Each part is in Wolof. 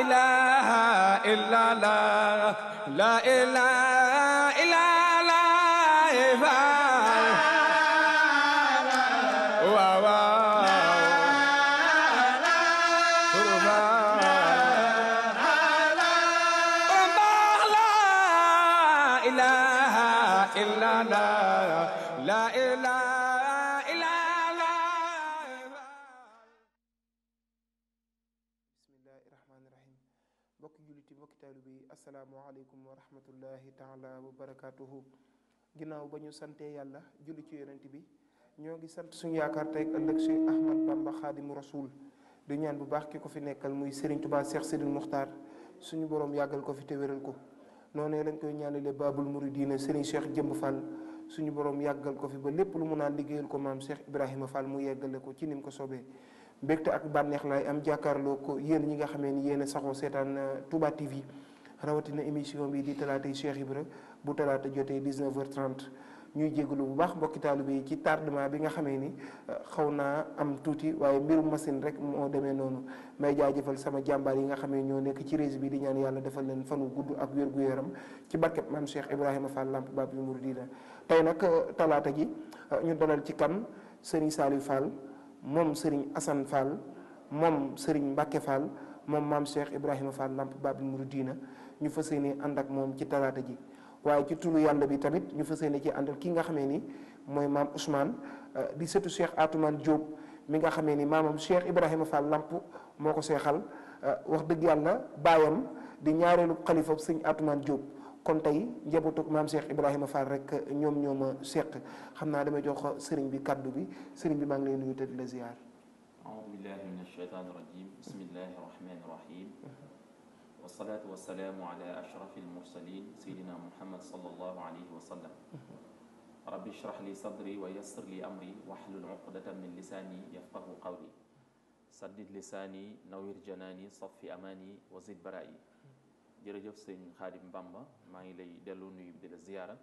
إله إلا الله لا إله إلا الله واو لا إله إلا الله لا إله إلا الله bismillahi rahmaani rahim mbokki julliti mbokki taalibe yi asalaamualeykum wa rahmatullahi taala wa barakatuhu ginnaaw ba ñu santee yàlla julli ci yonent bi ñoo ngi sant suñu yaakaar tey ak ëllëg Cheikh Ahmad Bamba Xaadimu Rasul di ñaan bu baax ki ko fi nekkal muy Serigne Touba Cheikh Sidil Muxtaar suñu borom yàggal ko fi te wéral ko noonu lañ koy ñaanale Babul Muridina Serigne Cheikh Jëmb Fall suñu borom yàggal ko fi ba lépp lu mu naan liggéeyal ko maam Cheikh Ibrahima Fall mu yeggale ko ci nim ko soobee mbégte ak bànneex laay am jàkkaarloo ko yéen ñi nga xamee ni yéen a saxoo seetaan Touba TV rawatina émission bi di talaatay Cheikh Ibra bu talaata jotee 19h30 ñuy jégalu bu baax mbokki taalibe yi ci tardement bi nga xamee ni xaw naa am tuuti waaye mbirum machine rek moo demee noonu may jaajëfal sama jàmbaar yi nga xamee ñoo nekk ci réseau bi di ñaan yàlla defal leen fanu gudd ak wér-gu-yaram ci barkeb maam Cheikh Ibrahima Fall Lamp Babil Mouridina tey nag talaata ji ñu dalal ci kan Serigne Saliou Fall moom Serigne Assane Fall moom Serigne Mbacke Fall moom maam Cheikh Ibrahima Fall Lamp Babil Mouridina ñu fas yéene ànd ak moom ci talaata ji waaye ci turu yàlla bi tamit ñu fas yéene ci àndal ki nga xamee ni mooy maam Ousmane di sëtu Cheikh Atoumane Diop mi nga xamee ni maamam Cheikh Ibrahima Fall Lamp moo ko seexal wax dëgg yàlla baayam di ñaareelu xalifa sëñ Atoumane Diop kon tey njabootu maam Cheikh Ibrahima Fall rek ñoom ñoo ma seq xam naa damay jox sëriñ bi kaddu bi sëriñ bi maa ngi lay nuyu te di la ziar. أعوذ بالله من الشيطان الرجيم بسم الله الرحمن الرحيم والصلاة والسلام على أشرف المرسلين سيدنا محمد صلى الله عليه وسلم رب اشرح لي صدري ويسر لي أمري واحلل عقدة من لساني يفقه قولي سدد لساني نوير جناني صف أماني وزد برائي jërëjëf sëñ Xaadim Bamba maa ngi lay delloo nuyu di la ziyaara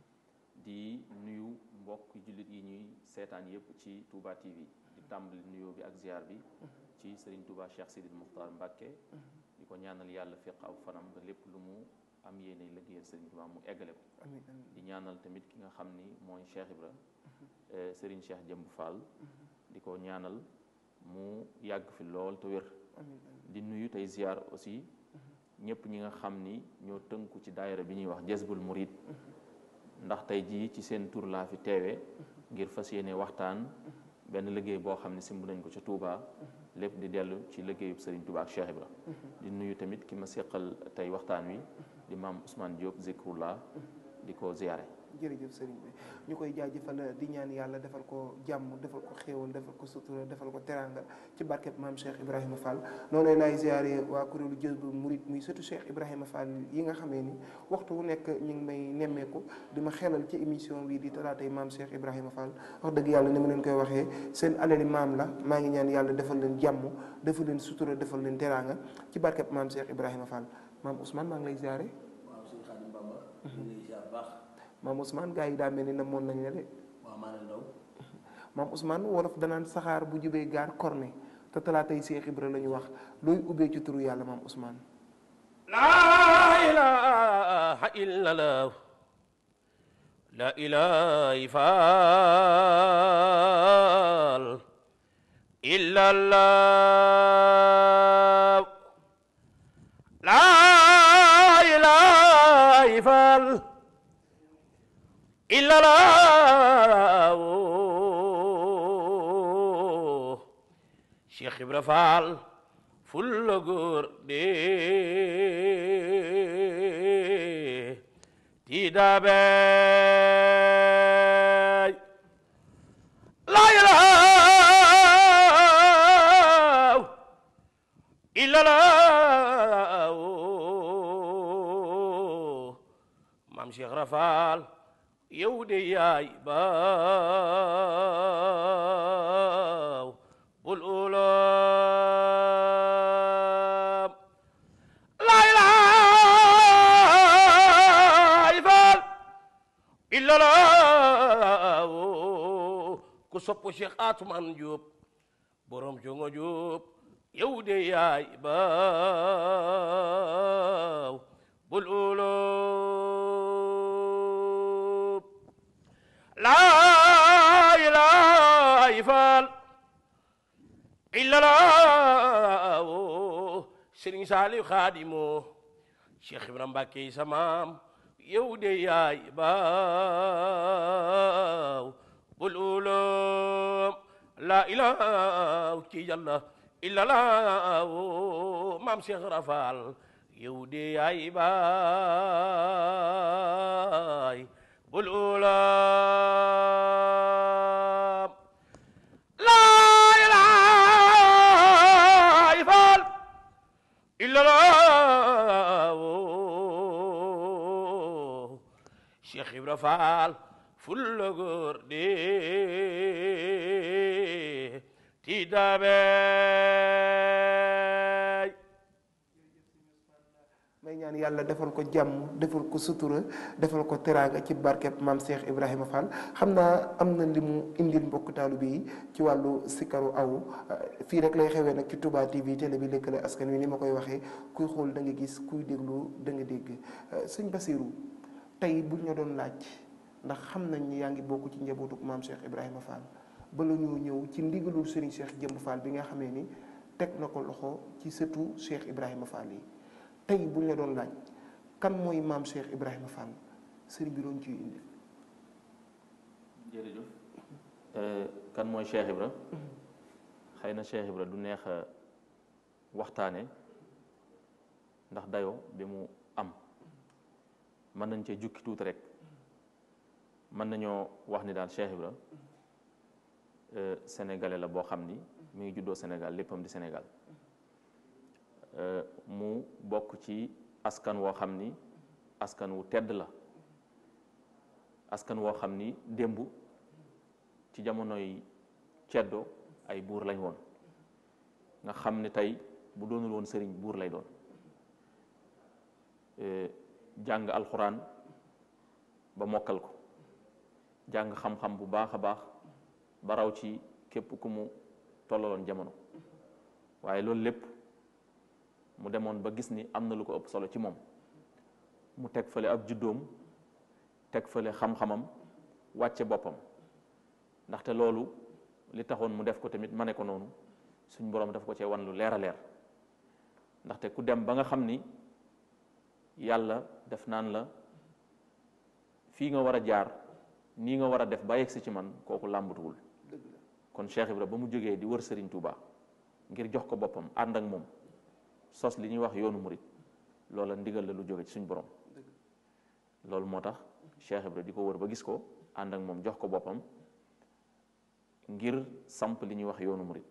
di nuyu mbokk jullit yi ñuy seetaan yépp ci Touba TV di tàmbali nuyoo bi ak ziyaar bi ci Serigne Touba Cheikh Sidil Muxtaar Mbàkke di ko ñaanal yàlla fiq aw fanam ba lépp lu mu am yéene liggéeyal Serigne Touba mu eggale ko di ñaanal tamit ki nga xam ni mooy Cheikh Ibra Serigne Cheikh Jëmb Fall di ko ñaanal mu yàgg fi lool te wér di nuyu tey ziyaar aussi ñëpp ñi nga xam ni ñoo tënku ci daayira bi ñuy wax Jazbul Murid ndax tey jii ci seen tur laa fi teewee ngir fas yéene waxtaan benn liggéey boo xam ne simb nañ ko ca Touba lépp di dellu ci liggéeyub Serigne Touba ak Cheikh Ibra di nuyu tamit ki ma seqal tey waxtaan wi di maam Ousmane Diop Zikrullah di ko ziyaare jërëjëf sëriñ bi ñu koy jaajëfal di ñaan yàlla defal ko jàmm defal ko xéewal defal ko sutura defal ko teranga ci barkeb maam Cheikh Ibrahima Fall noonu laay ziare waa kuréelu Jazbul Murid muy surtout Cheikh Ibrahima Fall yi nga xamee ni waxtu wu nekk ñu ngi may nemmeeku di ma xelal ci émission bi di talaatay maam Cheikh Ibrahima Fall wax dëgg yàlla ni ma leen koy waxee seen alali maam la maa ngi ñaan yàlla defal leen jàmm defal leen sutura defal leen teranga ci barkeb maam Cheikh Ibrahima Fall maam Ousmane maa ngi lay ziare. waaw sëñ Xaadim Bamba ñu ngi lay ziar baax maam Ousmane gars yi daa mel ni namoon nañ la de waaw maa leen daw maam Ousmane wolof danaan saxaar bu jubee gaar korne te talaatay Cheikh Ibra la ñu wax looy ubbee ci turu yàlla maam Ousmane لا إله إلا الله لا إله فال إلا الله لا إله فال إلا الله شيخ إبراهيم فال fulla góor de tiidaabey laa ilaaha illallah maam Cheikh Rafal yow de yaay baaw bul ulam laa ilaaha illallah ku sopp Cheikh Atoumane Diop borom jongo Diop yow de yaay baaw bul ulub laa ilaaha faal illa laaw sëriñ Saaliw Xaadimoo Cheikh Ibrahima Mbàkke sa maam yow de yaay baaw bul ulub laa ilaaha ci yàlla illa laaw maam Cheikh Rafal yow de yaay baay bul ulub laa ilaaha faal illa laaw Cheikh Ibra Faal fulla góor de ti dabeey may ñaan yàlla defal ko jàmm defal ko sutura defal ko teraanga ci barkeb maam Cheikh Ibrahima Fall xam naa am na li mu indil mbokk taalibe yi ci wàllu sikaru aw fii rek lay xewee nag ci Touba TV télé bi lëkkale askan wi ni ma koy waxee kuy xool da nga gis kuy déglu da nga dégg sëñ Basiru tey buñ la doon laaj ndax xam nañ ni yaa ngi bokk ci njabootuk maam Cheikh Ibrahima Fall bala ñoo ñëw ci ndigalul Serigne Cheikh Jëmb Fall bi nga xamee ni teg na ko loxo ci sëtu Cheikh Ibrahima Fall yi tey buñ la doon laaj kan mooy maam Cheikh Ibrahima Fall sëriñ bi doon ciy indi. jërëjëf kan mooy Cheikh Ibra xëy na Cheikh Ibra du neex a waxtaane ndax dayoo bi mu am mën nañ cee jukki tuuti rek mën nañoo wax ni daal Cheikh Ibra sénégalais la boo xam ni mi ngi juddoo Sénégal léppam di Sénégal mu bokk ci askan woo xam ni askan wu tedd la askan woo xam ni démb ci jamonoy ceddo ay buur lañ woon nga xam ni tey bu doonul woon sëriñ buur lay doon jàng alxuraan ba mokkal ko jàng xam-xam bu baax a baax ba raw ci képp ku mu tollaloon jamono waaye loolu lépp mu demoon ba gis ni am na lu ko ëpp solo ci moom mu teg fële ab juddoom teg fële xam-xamam wàcce boppam ndaxte loolu li taxoon mu def ko tamit ma ne ko noonu suñ boroom daf ko cee wan lu leer a leer ndaxte ku dem ba nga xam ni yàlla def naan la fii nga war a jaar nii nga war a def ba yegsi ci man kooku làmbatuwul kon Cheikh Ibra ba mu jógee di wër Serigne Touba ngir jox ko boppam ànd ak moom sos li ñuy wax yoonu murit loola ndigal la lu jóge ci suñ borom loolu moo tax Cheikh Ibra di ko wër ba gis ko ànd ak moom jox ko boppam ngir samp li ñuy wax yoonu murit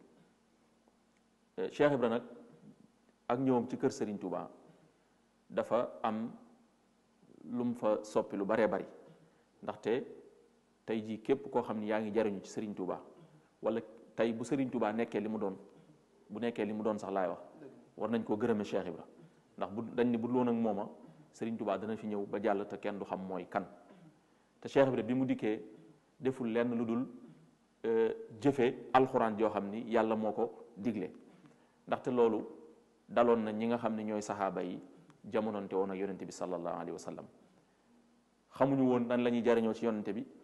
Cheikh Ibra nag ak ñëwam ci kër Serigne Touba dafa am lu mu fa soppi lu baree bari ndaxte tey jii képp koo xam ni yaa ngi jariñu ci Serigne Touba wala tey bu Serigne Touba nekkee li mu doon bu nekkee li mu doon sax laay wax war nañ koo gërëme Cheikh Ibra ndax bu dañ ni bu loon ak mooma Serigne Touba dana fi ñëw ba jàll te kenn du xam mooy kan te Cheikh Ibra bi mu dikkee deful lenn lu dul jëfe alxuraan joo xam ni yàlla moo ko digle ndaxte loolu daloon na ñi nga xam ne ñooy saxaaba yi jamononte woon ak yonente bi sallallahu alayhi wa sallam xamuñu woon nan la ñuy jariñoo ci yonente bi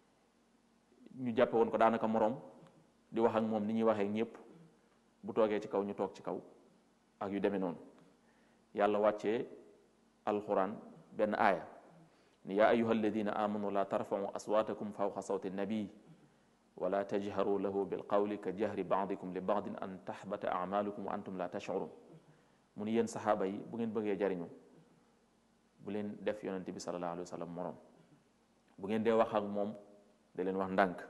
ñu jàppe woon ko daanaka moroom di wax ak moom ni ñuy waxee ñëpp bu toogee ci kaw ñu toog ci kaw ak yu demee noonu yàlla wàccee alquran benn aaya ni yaa ayuha alladina amanu la tarfau aswatakum fawqa sawti nabii wala tajharu lahu bilqawli ka jahri badikum li badin an tahbata amalukum wa antum la tashurun mu ni yéen saxaaba yi bu ngeen bëggee jariñu bu leen def yonente bi sallallahu alayhi wa sallam moroom bu ngeen dee wax ak moom da leen wax ndànk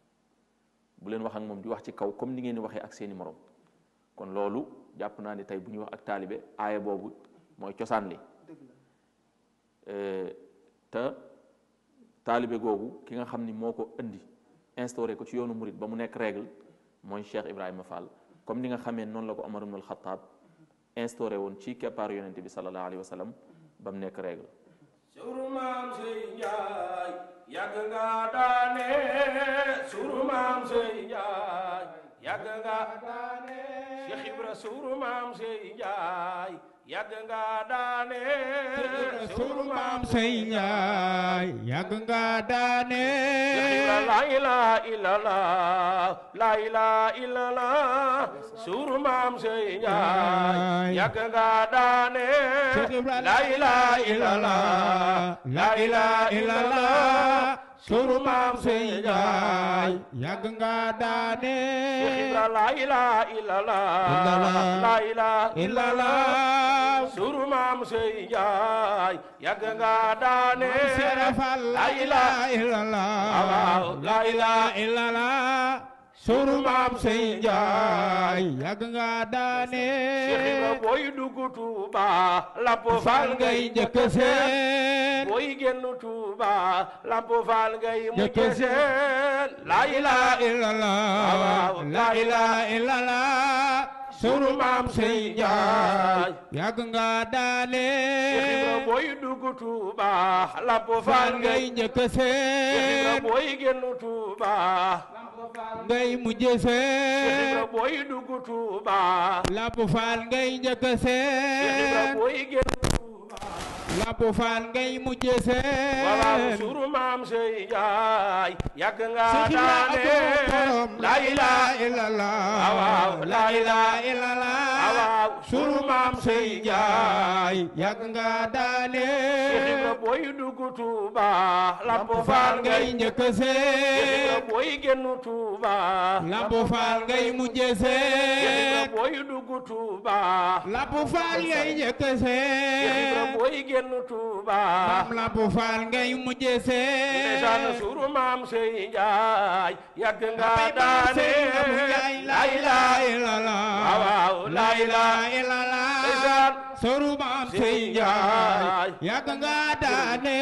bu leen wax ak moom di wax ci kaw comme ni ngeen di waxee ak seeni moroom kon loolu jàpp naa ni tey bu ñuy wax ak taalibe aaya boobu mooy cosaan li te taalibe googu ki nga xam ni moo ko indi instauré ko ci yoonu murit ba mu nekk règle mooy Cheikh Ibrahima Fall comme ni nga xamee noonu la ko Omar ibn al-Khattab instauré woon ci keppaaru yonente bi sallallahu alayhi wa sallam ba mu nekk règle suru maam sey njaay yàgg nga daane suru maam sey njaay yàgg nga Cheikh Ibra suuru maam Sey Njaay yàgg nga daane suru maam sey njaay yàgg nga daane Cheikh Ibra la ilaha illallah la ilaha illallah suuru maam Sey Njaay yàgg nga daane Cheikh Ibra la ilaha illallah la ilaha illallah suru maam sey njaay yàgg nga daane Cheikh Ibra la ilaha illallah Illallah. la ilaha illallah suru maam Sey Njaay yàgg nga daane serafal la ilaha illallah waaw la ilaha illallah suru maam sey njaay yàgg nga daane Cheikh Ibra booy dugg Tuuba Lamp fal Fall ngay ngay njëkk seen booy génn Tuuba Lamp Fall ngay mujj Njëkk seen la ilaha illallah waaw. la ilaha illallah suru maam sey njaay yàgg nga daane Cheikh Ibra booy dugg Tuuba Lamp fal Fall ngay ngay njëkk Cheikh Ibra seen booy génn Tuuba ngay mujj Cheikh Ibra seen booy dugg Tuuba Lamp Fall ngay njëkk Cheikh Ibra seen booy génn Tuuba Lamp Fall ngay mujj waaw seen suru maam Sey Njaay yàgg nga Cheikh Ibra daane borom la ilaha illallah waaw, la ilaha illallah waaw suru maam sey njaay yàgg nga daane Cheikh Ibra booy dugg Tuuba Lamp Faal Fall ngay ngay njëkk Cheikh Ibra seen booy génn Tuuba Lamp Faal ngay mujje Cheikh Ibra seen booy dugg Tuuba Lamp Faal ngay njëkk Cheikh Ibra seen booy génn Tuuba maam Lamp Faal ngay mujje ndeysaan seen suru maam Sey Njaay yàgg nga Bay maam daane sey Abu Njaay la ilaha illallah waaw, la ilaha illallah ndeysaan suru maam Sey sey njaay Njaay yàgg nga daane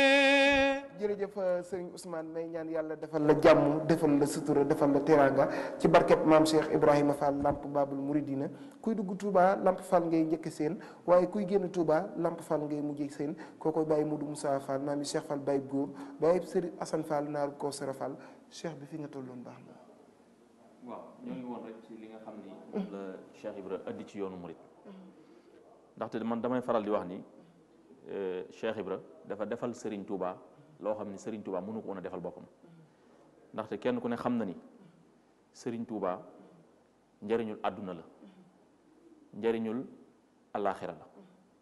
jërëjëf sëriñ Ousmane may ñaan yàlla defal la jàmm defal la sutura defal la teraanga ci barkeb maam Cheikh Ibrahima Fall Lamp Babul Mouridina kuy dugg Touba Lamp Fall ngay njëkk seen waaye kuy génn Touba Lamp Fall ngay mujj seen kookoy bàyyi Modou Moussa Fall maam yi Cheikh Fall bàyyi góor bàyyi sëriñ Assane Fall naaru Kawsara Fall Cheikh bi fi nga tolloon baax na. waaw ñoo ngi woon rek ci li nga xam ni moom la Cheikh Ibra indi ci yoonu murit ndaxte man damay faral di wax ni euh, Cheikh Ibra dafa defal Serigne Touba loo xam ni Serigne Touba mënu ko woon a defal boppam ndaxte kenn ku ne xam na ni Serigne Touba njëriñul àdduna la njëriñul àllaaxira la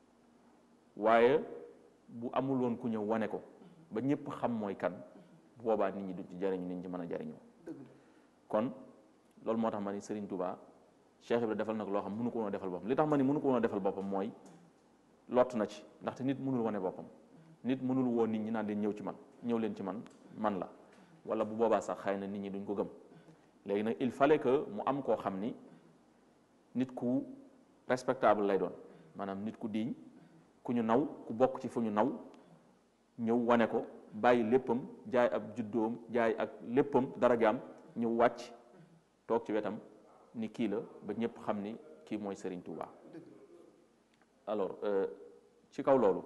waaye bu amul woon ku ñëw wane ko ba ñëpp xam mooy kan bu boobaa nit ñi duñ ci jariñu nit ñi mën a jariñoo kon loolu moo tax ma ni Serigne Touba Cheikh Ibra defal nag loo xam mënu ko woon a defal boppam li tax ma ni mënu ko woon a defal boppam mooy lott na ci ndaxte nit mënul wane boppam nit mënul woo nit ñi naan leen ñëw ci man ñëw leen ci man man la wala bu boobaa sax xëy na nit ñi duñ ko gëm léegi nag il fallait que mu am koo xam ni nit ku respectable lay doon maanaam nit ku diiñ ku ñu naw ku bokk ci fu ñu naw ñëw wane ko bàyyi léppam jaay ab juddoom jaay ak léppam darajaam ñëw wàcc toog ci wetam ni kii la ba ñëpp xam ni kii mooy Serigne Touba alors euh, ci kaw loolu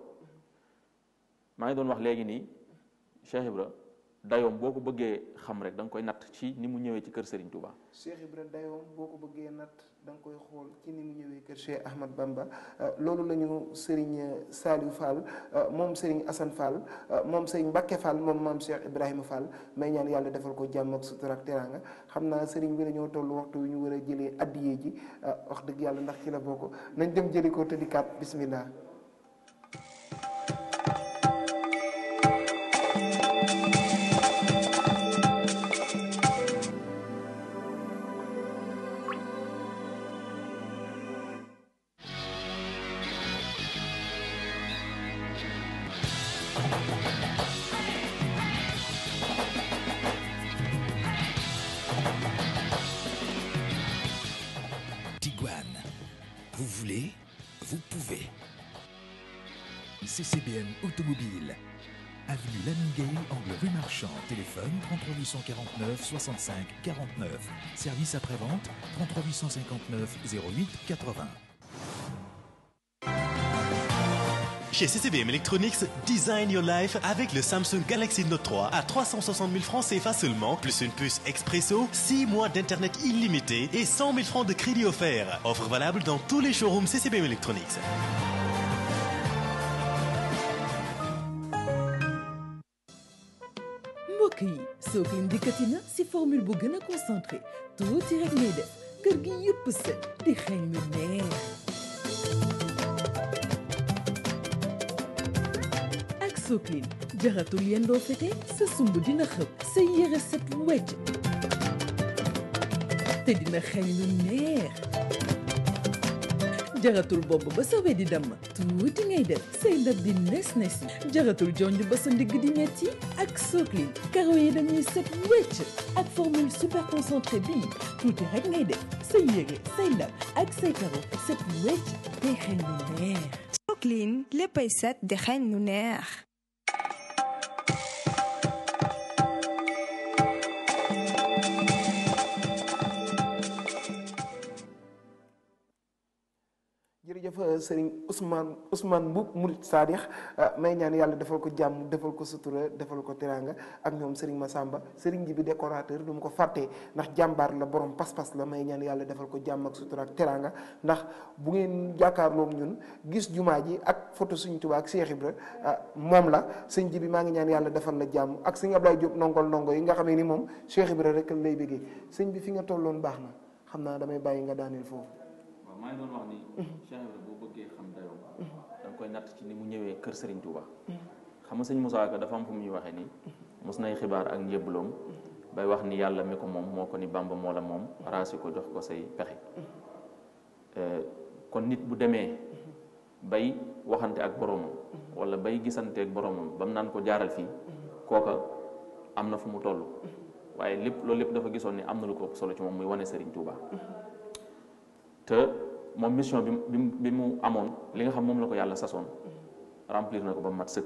maa ngi doon wax léegi nii Cheikh Ibra dayoom boo ko bëggee xam rek da nga koy natt ci ni mu ñëwee ci kër Serigne Touba Cheikh Ibra dayoom boo ko bëggee natt da nga koy xool ci ni mu ñëwee kër Cheikh Ahmad Bamba loolu la ñu Serigne Saliou Fall moom Serigne Assane Fall moom Serigne Mbacke Fall moom maam Cheikh Ibrahima Fall may ñaan yàlla defal ko jàmm ak sutura ak teraanga xam naa Serigne bi dañoo toll waxtu wi ñu war a jëlee addiyee ji wax dëgg yàlla ndax ci la bokk nañ dem jëli ko te di kaat bismillah Tiguan. Vous voulez, vous pouvez. CCBM Automobile. Avenue Lamine angle rue Marchand. Téléphone 33 849 65 49. Service après-vente 33 859 08 80. Chez CCBM Electronics, design your life avec le Samsung Galaxy Note 3 à 360 000 francs CFA seulement, plus une puce expresso, 6 mois d'internet illimité et 100 000 francs de crédit offert. Offre valable dans tous les showrooms CCBM Electronics. mbokk yi Soclean dikkati na si formule bu gën a concentré tuuti rek ngay def kër gi yëpp set di xeeñ lu neex ak Soclean jaratul yendoo fete sa sumb dina xëpp sa yére set wecc te dina xeeñ lu neex jaratul bopp ba sa we di damm tuuti ngay def say ndab di nes nes yi jaratul jonj ba sa ndigg di metti ak Soclean karo yi dañuy set wecc ak formule super concentré bii tuuti rek ngay def say yére say ndab ak say karo set wecc tey xeeñ lu neex Soclean léppay set di xeeñ lu neex jërëjëf sëriñ Ousmane Ousmane Mboup Murid Sadikh may ñaan yàlla defal ko jàmm defal ko sutura defal ko teraanga ak ñoom sëriñ Massamba sëriñ ji bi décorateur du mu ko fàttee ndax jàmbaar la borom pas-pas la may ñaan yàlla defal ko jàmm ak sutura ak teraanga ndax bu ngeen jàkkaarloog ñun gis jumaa ji ak photo suñ Tuubaa ak Cheikh Ibra moom la sëñ ji bi maa ngi ñaan yàlla defal la jàmm ak sëñ Ablaye Diop nongol ndongo yi nga xamee ni moom Cheikh Ibra rek lay bëggee sëñ bi fi nga tolloon baax na xam naa damay bàyyi nga daaneel foofu waaw maa ngi doon wax ni Cheikh Ibra boo bëggee xam dayoom da nga koy natt ci ni mu ñëwee kër Serigne Touba xam nga sëñ Moussa Ka dafa am fu muy waxee ni mos nay xibaar ak njëbbaloom bay wax ni yàlla mi ko moom moo ko ni Bàmba moo la moom raasi ko jox ko say pexe kon nit bu demee bay waxante ak boromam wala bay gisante ak boromam ba mu naan ko jaaral fii kooka am na fu mu toll waaye lépp loolu lépp dafa gisoon ni am na lu ko ëpp solo ci moom muy wane Serigne Touba te moom mission bi bi bi mu amoon li nga xam moom la ko yàlla sasoon remplir na ko ba mat sëkk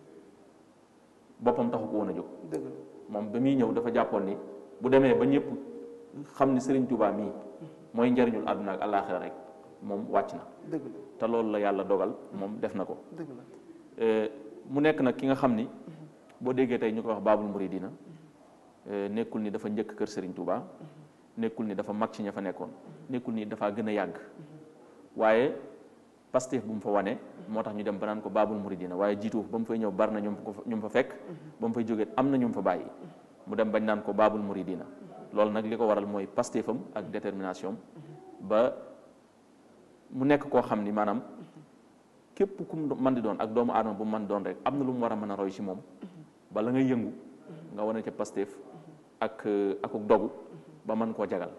boppam taxu ko woon a jóg dëgg moom ba muy ñëw dafa jàppoon ni bu demee ba ñëpp xam ni Serigne Touba mii mooy njariñul àdduna ak àllaaxira rek moom wàcc na dëgg la te loolu la yàlla dogal moom def na ko dëgg la mu nekk nag ki nga xam ni boo déggee tey ñu koy wax baabul muridina nekkul ni dafa njëkk kër Serigne Touba nekkul ni dafa mag ci ña fa nekkoon nekkul ni dafa gën a yàgg waaye Pastef bu mu fa wane moo tax ñu dem ba naan ko baabul muridina waaye jiitu ba mu fay ñëw bari na ñu ko ñu fa fekk ba mu fay jógee am na ñu fa bàyyi mu dem bañ naan ko baabul muridina loolu nag li ko waral mooy Pastefam ak détermination ba mu nekk koo xam ni maanaam képp ku mu mën di doon ak doomu aadama bu mu mën doon rek am na lu mu war a mën a roy ci moom bala ngay yëngu nga wane ca Pastef ak akuk dogu ba mën koo jagal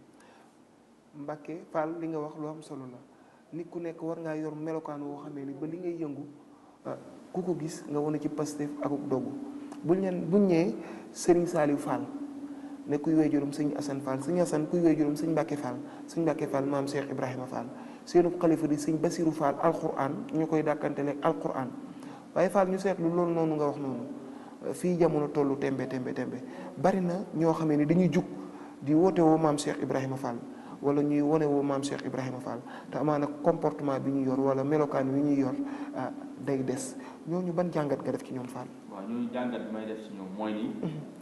Mbàkke Fall li nga wax lu am solo la nit ku nekk war ngaa yor melokaan woo xamee ni ba li ngay yëngu ku ko gis nga wane ci Pastef akuk dogu buñ leen buñ ñëwee Serigne Saliou Fall ne kuy wéy juróom sëñ Assane Fall sëñ Assane kuy wéy juróom sëñ Mbàkke Fall sëñ Mbàkke Fall maam Cheikh Ibrahima Fall seenu xalifa di sëñ Basiru Fall alquran ñu koy dàkkanteleeg alquran waaye Fall ñu seetlu loolu noonu nga wax noonu fii jamono tollu tembe tembe tembe bari na ñoo xamee ni dañuy jug di woote woo maam Cheikh Ibrahima Fall wala ñuy wone woo maam Cheikh Ibrahima Fall te amaana comportement bi ñu yor wala melokaan wi ñuy yor day des ñooñu ban jàngat nga def ci ñoom Fall. waaw ñooñu jàngat bi may def ci ñoom mooy ni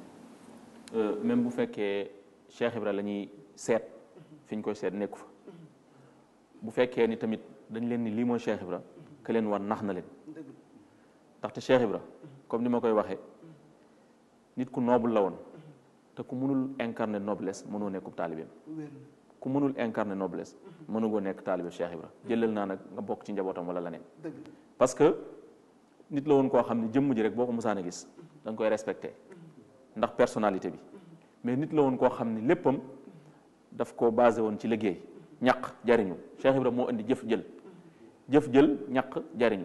même bu fekkee Cheikh Ibra la ñuy seet fi ñu koy seet nekku fa bu fekkee ni tamit dañ leen ni lii mooy Cheikh Ibra ke leen war nax na leen ndaxte Cheikh Ibra comme ni ma koy waxee nit ku noble la woon te ku mënul incarner noblesse mënoo nekkub taalibeem ku mënul incarner noblesse mënugoo nekk taalibe Cheikh Ibra jëlal naa nag nga bokk ci njabootam wala leneen parce que nit la woon koo xam ne jëmm ji rek boo ko musaan a gis da nga koy respecté ndax personnalité bi mais nit la woon koo xam ne léppam daf koo basé woon ci liggéey ñaq jariñu Cheikh Ibra moo indi jëf jël jëf jël ñaq jariñu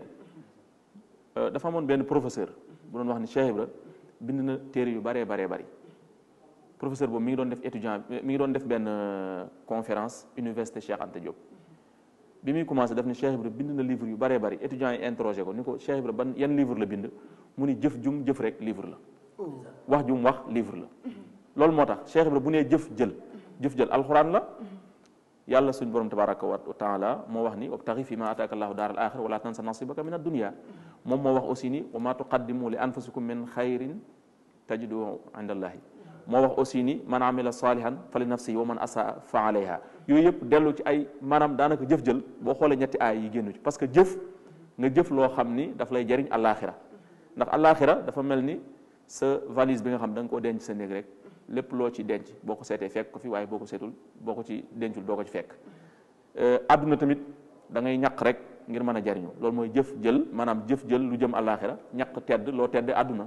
dafa amoon benn professeur bu doon wax ni Cheikh Ibra bind na téere yu baree baree bari professeur boobu mi ngi doon def étudiant mi ngi doon def benn conférence université Cheikh Anta Diop bi muy commencé def ni Cheikh Ibra bind na livre yu baree bari étudiants yi interrogé ko ni ko Cheikh Ibra ban yan livre la bind mu ni jëf jum jëf rek livre la wax jum wax livre la loolu moo tax Cheikh Ibra bu nee jëf jël jëf jël alxuraan la yàlla suñ borom tabaraka wa taala moo wax ni wabtaxi fi ma ataaka allahu daar al axira wala tansa nasibaka min ad-dunya moom moo wax aussi ni wa ma tuqaddimu li anfusikum min xayrin tajidu inda allahi moo wax aussi ni man amila salihan fa li nafsihi wa man asaa fa alayha yooyu yëpp dellu ci ay maanaam daanaka jëf-jël boo xoolee ñetti aay yi génnu ci parce que jëf nga jëf loo xam ni daf lay jariñ àllaaxira ndax àllaaxira dafa mel ni sa valise bi nga xam da nga koo denc sa néeg rek lépp loo ci denc boo ko seetee fekk ko fi waaye boo ko seetul boo ko ci dencul doo ko ci fekk àdduna tamit da ngay ñaq rek ngir mën a jariñu loolu mooy jëf jël maanaam jëf jël lu jëm àllaaxira ñaq tedd loo tedd àdduna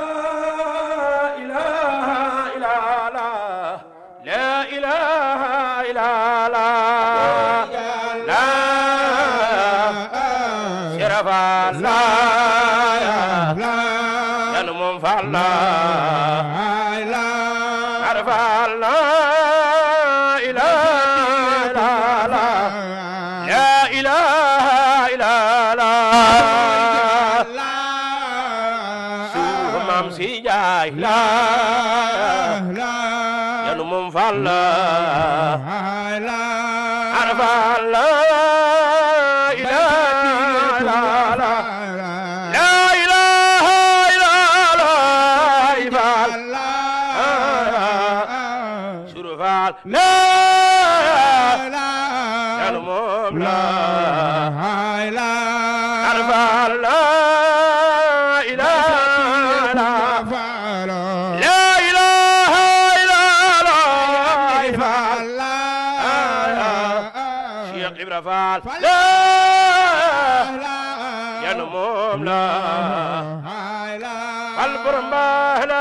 ilaha illa Allah la ilaha illa Allah la sharafa la yanu mum falla arfa la ilaha illa Allah la ilaha illa Allah suuf maam si jaay la yanu mum falla arfa la ilaha illa Allah la ilaha illa Allah surufal la yanu mum la arfa la ilaha illa Allah la ilaha illa Allah Cheikh Ibra Fall la yanu moom la al borom ba la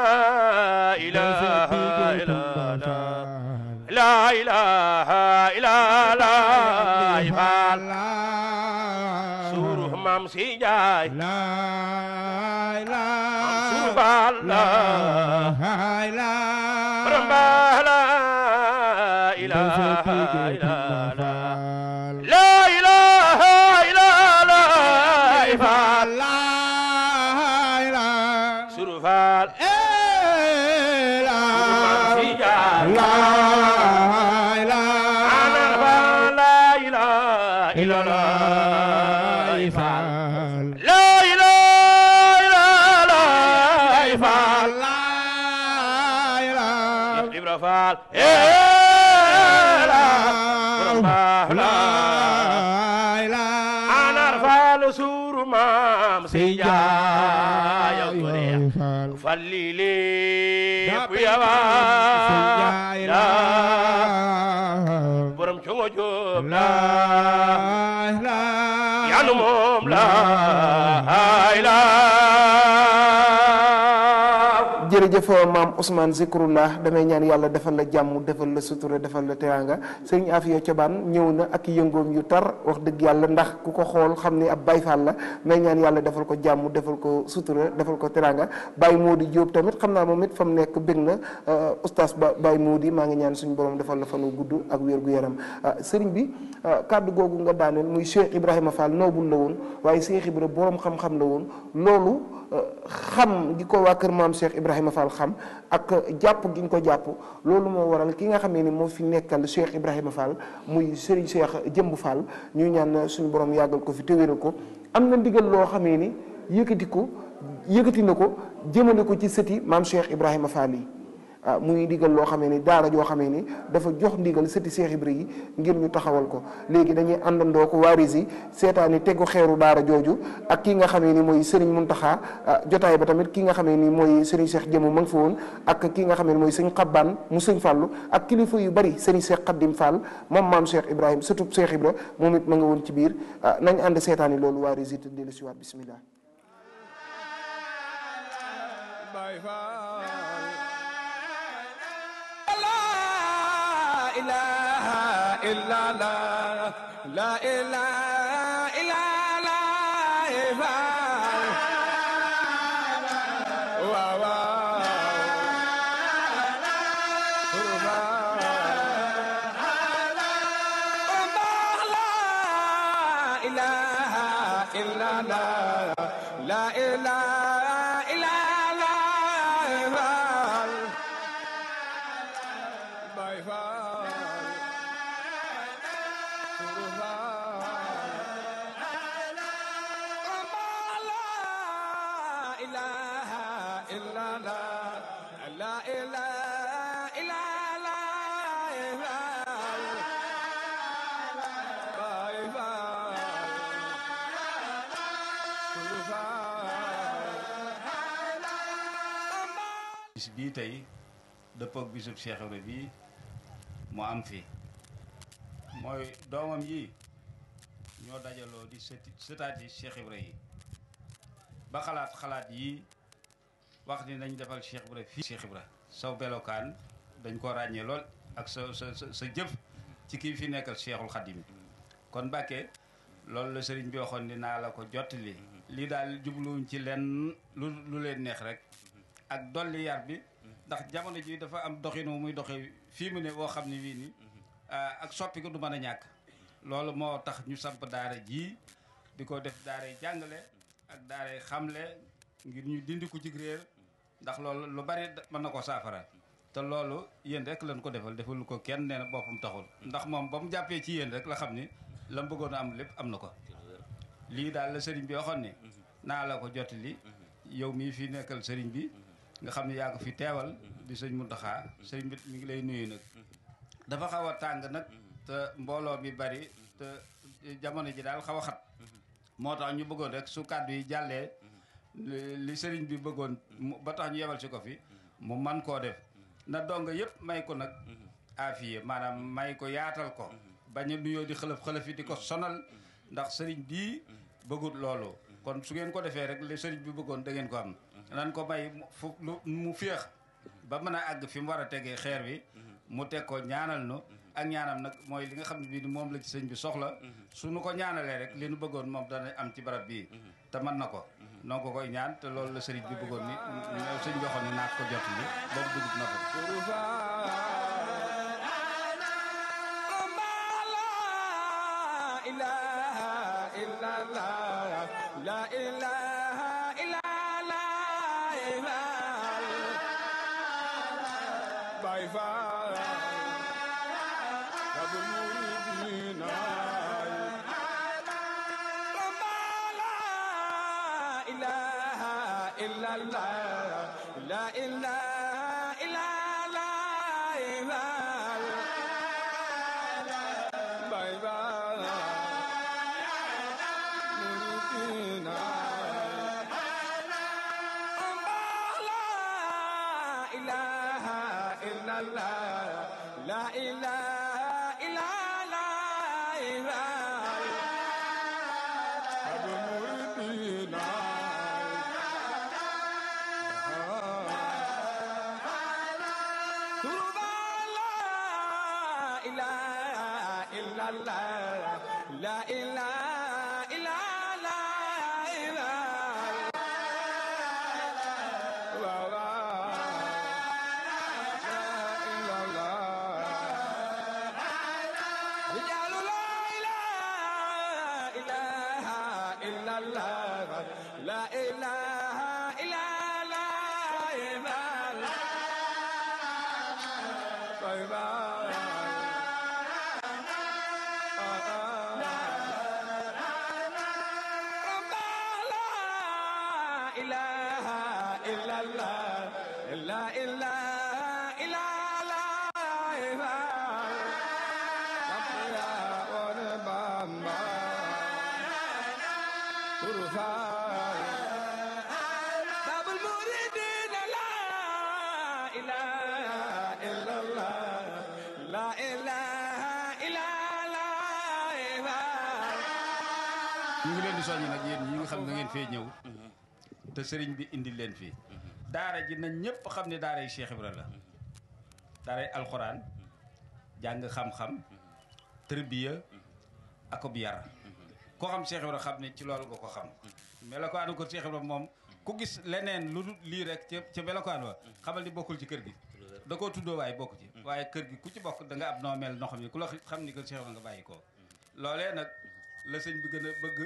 ilaha illa Allah la ilaha illa Allah Fall suru mam si jaay suru Fall la borom ba la ilaha illa Allah la ilaha illa Allah Fall suru Fall mam si jaay ana Fall la ilaha illa Allah Fall la ilaha illa Allah Fall Cheikh Ibra Fall la borom baax la anar Fall suuru maam si jaay yow gore falli lépp yawa la borom congo joob la yanu moom la ay la jërëjëf maam Ousmane Zikrullah damay ñaan yàlla defal la jàmm defal la sutura defal la teraanga sëriñ Afia Cobaan ñëw na ak yëngoom yu tar wax dëgg yàlla ndax ku ko xool xam ni ab Baay Faal la may ñaan yàlla defal ko jàmm defal ko sutura defal ko teraanga Baye Mody Diop tamit xam naa moom it fa mu nekk bég na oustaz ba Baye Mody maa ngi ñaan suñu borom defal la fanu gudd ak wér gu yaram sëriñ bi kàddu googu nga daaneel muy Cheikh Ibrahima Fall noobul la woon waaye Cheikh Ibra borom xam-xam la woon loolu xam gi ko waa kër maam Cheikh Ibrahima Fall xam ak jàpp gi ñu ko jàpp loolu moo waral ki nga xamee ni moo fi nekkal Cheikh Ibrahima Fall muy Serigne Cheikh Jëmb Fall ñuy ñaan suñu borom yàggal ko fi te wéral ko am na ndigal loo xamee ni yëkkati ko yëkkati na ko jëmale ko ci sëti maam Cheikh Ibrahima Fall yi ah muy ndigal loo xamee ni daara joo xamee ni dafa jox ndigal sëti Cheikh Ibra yi ngir ñu taxawal ko léegi dañuy àndandoo ko waaris yi seetaani tegu xeeru daara jooju ak ki nga xamee ni mooy Serigne Mountakha jotaay ba tamit ki nga xamee ni mooy Serigne Cheikh Jëmu ma nga fa woon ak ki nga xamee ni mooy sëñ Xabbaan mu sëñ Fàllu ak kilifa yu bari Serigne Cheikh Xaddim Fall moom maam Cheikh Ibrahima sëtub Cheikh Ibra moom it ma nga woon ci biir nañ ànd seetaani loolu waaris yi te dellu si waat bismillah ilaha illa la la ilaha illa la wa wa ilaha illa la la ilaha illa la Bye bye. bis bii tey dëppook bisub Cheikh Ibra bii mu am fi mooy doomam yi ñoo dajaloo di sëti sëtaat yi Cheikh Ibra yi ba xalaat xalaat yi wax ni nañ defal Cheikh Ibra fii Cheikh Ibra saw belokaan dañ ko ràññee lool ak sa sa sa jëf ci kii fi nekkal Cheikhul Khadim kon Mbàkke loolu la sëriñ bi waxoon ni naa la ko jottali lii daal jubluwuñ ci lenn lu lu leen neex rek ak dolli yar bi ndax jamono ji dafa am doxinu muy doxe fii mu ne boo xam ne wii ni ak soppi ko du mën a ñàkk loolu moo tax ñu samp daara ji di ko def daaray jàngale ak daaray xamle ngir ñu dindi ko ci réer ndax loolu lu bari mën na ko saafara te loolu yéen rek lañ ko defal defal ko kenn nee na boppam taxul ndax moom ba mu jàppee ci yéen rek la xam ni la mu bëggoon a am lépp am na ko lii daal la sëriñ bi waxoon ni naa la ko jottali yow mii fi nekkal sëriñ bi nga xam ne yaa ko fi teewal di sëñ Muntaxa sëriñ bi mi ngi lay nuyu nag dafa xaw a tàng nag te mbooloo mi bari te jamono ji daal xaw a xat moo tax ñu bëggoon rek su kàddu yi jàllee li sëriñ bi bëggoon ba tax ñu yebal si ko fi mu man koo def na dong yëpp may ko nag afiye maanaam may ko yaatal ko bañ a nuyoo di xëlëf xëlëf yi di ko sonal ndax sëriñ bii bëggut loolu kon su ngeen ko defee rek li sëriñ bi bëggoon da ngeen ko am nan ko may fu lu mu féex ba mën a àgg fi mu war a tegee xeer bi mu teg ko ñaanal nu ak ñaanam nag mooy li nga xam ne bii moom la ci sëñ bi soxla su nu ko ñaanalee rek li nu bëggoon moom dana am ci barab bii te mën na ko noo ko koy ñaan te loolu la sëriñ bi bëggoon ni sëñ bi waxoon ni naat ko jot li boobu dugub na ko ñu ngi leen di soññ nag yéen ñi nga xam ne ngeen fee ñëw te sëriñ bi indi leen fii daara ji nañ ñëpp xam ne daara yi Cheikh Ibra la daara yi alxuraan jàng xam-xam tërbiya akob yar koo xam Cheikh Ibra xam ne ci loolu nga ko xam melokaanu ko Cheikh Ibra moom ku gis leneen lu dul lii rek ca ca melokaan wa xamal ni bokkul ci kër gi da koo tuddoo waaye bokk ci waaye kër gi ku ci bokk da nga ab noo mel noo xam ne ku la xam ni ko Cheikh Ibra nga bàyyi ko loolee nag la sëñ bi gën a bëgg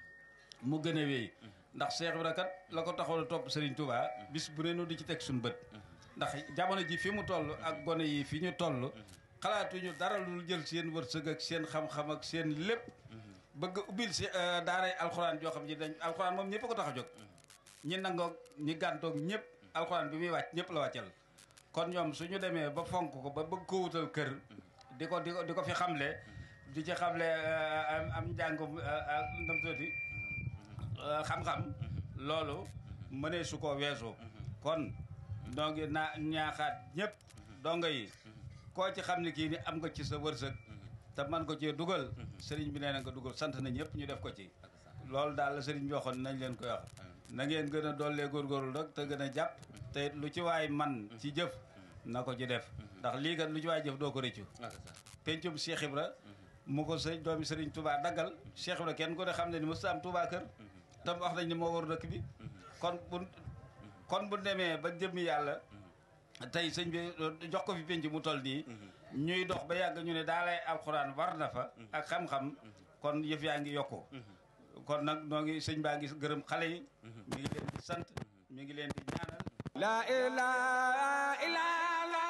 mu gën a wéy ndax Cheikh Ibra kat la ko taxoon a topp Serigne Touba bis bu ne nu di ci teg suñu bët ndax jamono ji fi mu toll ak gone yi fi ñu toll xalaatuñu dara lu jël seen wërsëg ak seen xam-xam ak seen lépp bëgg ubbil si daaray alxuraan joo xam ne dañ alxuraan moom ñëpp ko tax a jóg ñi nangoog ñi gàntoog ñëpp alxuraan bi muy wàcc ñëpp la wàccal kon ñoom suñu demee ba fonk ko ba bëgg ko wutal kër di ko di ko di ko fi xamle di ci xamle am njàngum ndam tuuti xam-xam loolu mënee su ko weesu kon noo ngi naa ñaaxaat ñëpp donga yi koo ci xam ne kii ni am nga ci sa wërsëg te man ko cee dugal sëriñ bi nee na nga dugal sant na ñëpp ñu def ko ci loolu daal la sëriñ bi waxoon nañ leen koy wax na ngeen gën a dollee góorgóorlu rek te gën a jàpp te lu ci waay man ci jëf na ko ci def ndax lii kat lu ci waay jëf doo ko rëccu pencum Cheikh Ibra mu ko sëñ doomi sëriñ Touba daggal Cheikh Ibra kenn ko ne xam ne ni mos am Touba kër tam wax nañ ni moo war dëkk bi kon bu kon bu demee ba jëmmi yàlla tey sëñ bi jox ko fi penc mu toll nii ñuy dox ba yàgg ñu ne daa lay alxuraan war na fa ak xam-xam kon yëf yaa ngi yokku kon nag noo ngi sëñ baa ngi gërëm xale yi mi ngi leen di sant mi ngi leen di ñaanal la ilaha illallah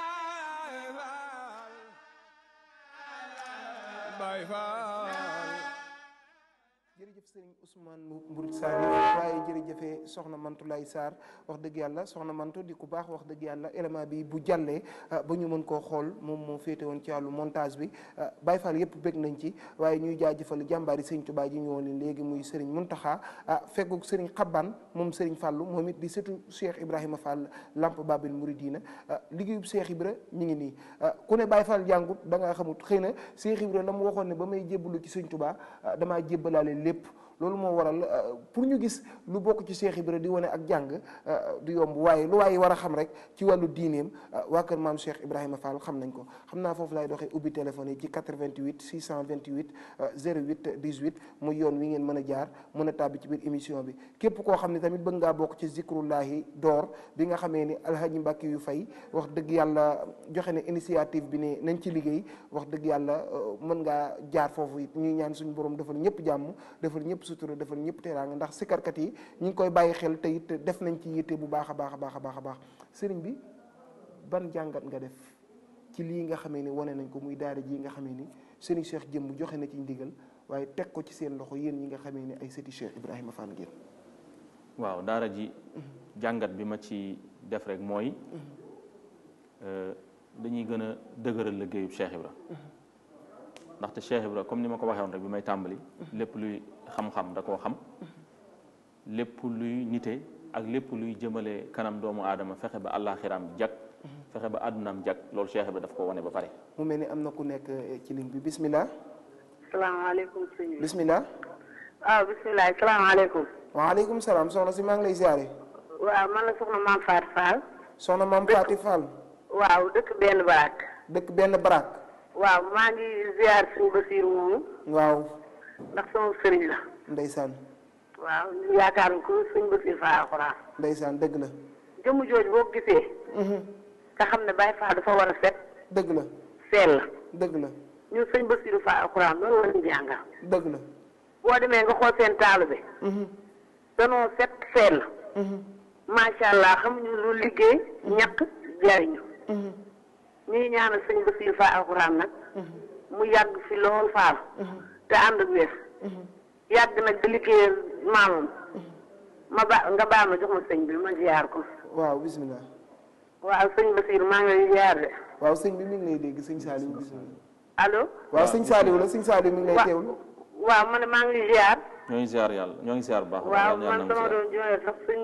Baay Faal jërëjëf sëriñ Ousmane Mburit Sarr waaye jërëjëfee soxna Mantulaay Sarr wax dëgg yàlla soxna Mantu di ku baax wax dëgg yàlla élément bi bu jàllee ba ñu mën koo xool moom moo féete woon ci wàllu montage bi Baay Faal yëpp bég nañ ci waaye ñuy jaajëfal jàmbaari sëriñ Tuubaa ji ñëwoon leen léegi muy sëriñ Muntaxa fegguk sëriñ Xabban moom sëriñ Fàllu moom it di sëtu Cheikh Ibrahima Fall Lamp Babil Mouridina liggéeyub Cheikh Ibra ñu ngi nii ku ne Baay Faal jàngut da ngaa xamut xëy na Cheikh Ibra la mu waxoon ne ba may jébbalu ci sëriñ Tuubaa damaa jébbalaale lépp loolu moo waral pour ñu gis lu bokk ci Cheikh Ibra di wane ak jàng du yomb waaye lu waaye war a xam rek ci wàllu diineem waa kër maam Cheikh Ibrahima Fall xam nañ ko xam naa foofu laay doxee ubbi téléphone yi ci 88 628 08 18 muy yoon wi ngeen mën a jaar mën a tàbbi ci biir émission bi képp koo xam ne tamit bëgg ngaa bokk ci zikrullahi door bi nga xamee ni alhaji Mbàkke yu fay wax dëgg yàlla joxe ne initiative bi ne nañ ci liggéey wax dëgg yàlla mën ngaa jaar foofu it ñuy ñaan suñu borom defal ñëpp jàmm defal ñëpp sutura defal ñëpp teraanga ndax sikarkat yi ñu ngi koy bàyyi xel te it def nañ ci yitte bu baax a baax a baax a baax a baax sëriñ bi ban jàngat nga def ci lii nga xamee ni wane nañ ko muy daara ji nga xamee ni sëriñ Cheikh jëmm joxe na ci ndigal waaye teg ko ci seen loxo yéen ñi nga xamee ni ay sëti Cheikh Ibrahima Fall ngeen waaw daara ji jàngat bi ma ci def rek mooy dañuy gën a dëgëral liggéeyub Cheikh Ibra ndaxte Cheikh Ibra comme ni ma ko waxee woon rek bi may tàmbali lépp luy xam-xam da koo xam lépp luy nite ak lépp luy jëmale kanam doomu aadama fexe ba àllaaxiraam jag fexe ba àddunaam jag loolu Cheikh Ibra daf ko wane ba pare mu mel ni am na ku nekk ci ligne bi bismillah salaamaaleykum sëñ bi bismillah waaw bismillah salaamaaleykum waaleykum salaam soxna si maa ngi lay ziare waaw man la soxna maam Fatou Fall soxna maam Fatou Fall waaw dëkk benn baraak dëkk benn baraak waaw maa ngi ziar suñu Basiir moomu waaw ndax sama sëriñ la ndeysaan waaw ñu yaakaar ko suñu Basiir Fall alxuraan ndeysaan dëgg la jëmm jooju boo ko gisee nga xam ne Baye Fall dafa war a set dëgg la sell la dëgg la ñun sëñ Basiir Fall alxuraan loolu la ñu jàngal dëgg la boo demee nga xool seen taalu bi danoo set sell macha allah xamuñu lu liggéey ñàkk jariñu ñu ngi ñaanal sëñ Basiir Fall alxuraan nag mu yàgg fi lool faal te ànd ak wér yàgg nag di liggéeyal maamam ma ba nga baal ma jox ma sëñ bi ma ziar ko waaw bismillah waaw sëñ Basiir maa ngi lay ziar de waaw sëñ bi mi ngi lay dégg sëñ Saliou bismillah allo waaw sëñ Saliou la sëñ Saliou mi ngi lay teewlu waaw man maa ngi lay ziar ñoo ngi ziar yàlla ñoo ngi ziar bu baax waaw man sama doon jooyee sax sëñ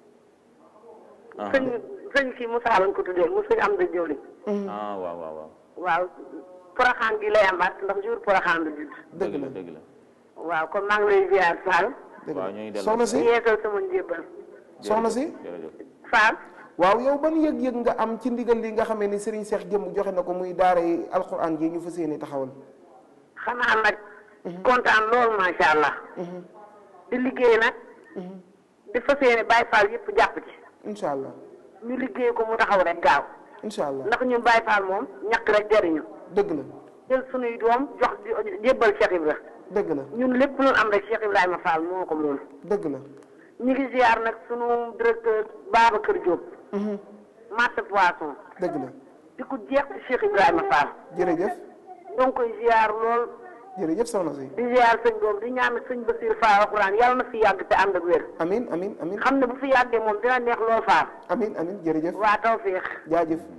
sëñ sëñ kii Moussa lañ ko tuddee mu sëñ am da jëwli ah waaw waaw waaw waaw poroxaan gi lay amaat ndax jour poroxaan la judd dëgg la dëgg la waaw kon maa ngi lay ziar Fall waaw ñoo ngi dellu soxna si yeesal sama njébbal soxna si jërëjëf Fall waaw yow ban yëg-yëg nga am ci ndigal li nga xamee ni Serigne Cheikh jëmm joxe na ko muy daara yi alxuraan ji ñu fas yéene taxawal xanaa nag kontaan loolu macha allah di liggéey nag di fas yéene Baye Fall yëpp jàpp ci incha allah ñu liggéey ko mu taxaw rek gaaw incha allah ndax ñun Baye Fall moom ñàkk rek jariñu dëgg la jël sunuy doom jox di jébbal Cheikh Ibra dëgg la ñun lépp lu am rek Cheikh Ibrahima Fall moo ko moom dëgg la ñu ngi ziar nag sunu directeur Babacar Diop marché poisson dëgg la di ko jeex ci Cheikh Ibrahima Fall jërëjëf ñoo ngi koy ziar lool jërëjëf soxna si di ziar sëñ doom di ñaan sëñ Basiir Fall alxuraan yàlla na fi yàgg te ànd ak wér amin amin amin xam ne bu fi yàggee moom dina neex lool Fall amin amin jërëjëf waa tawfeex jaajëf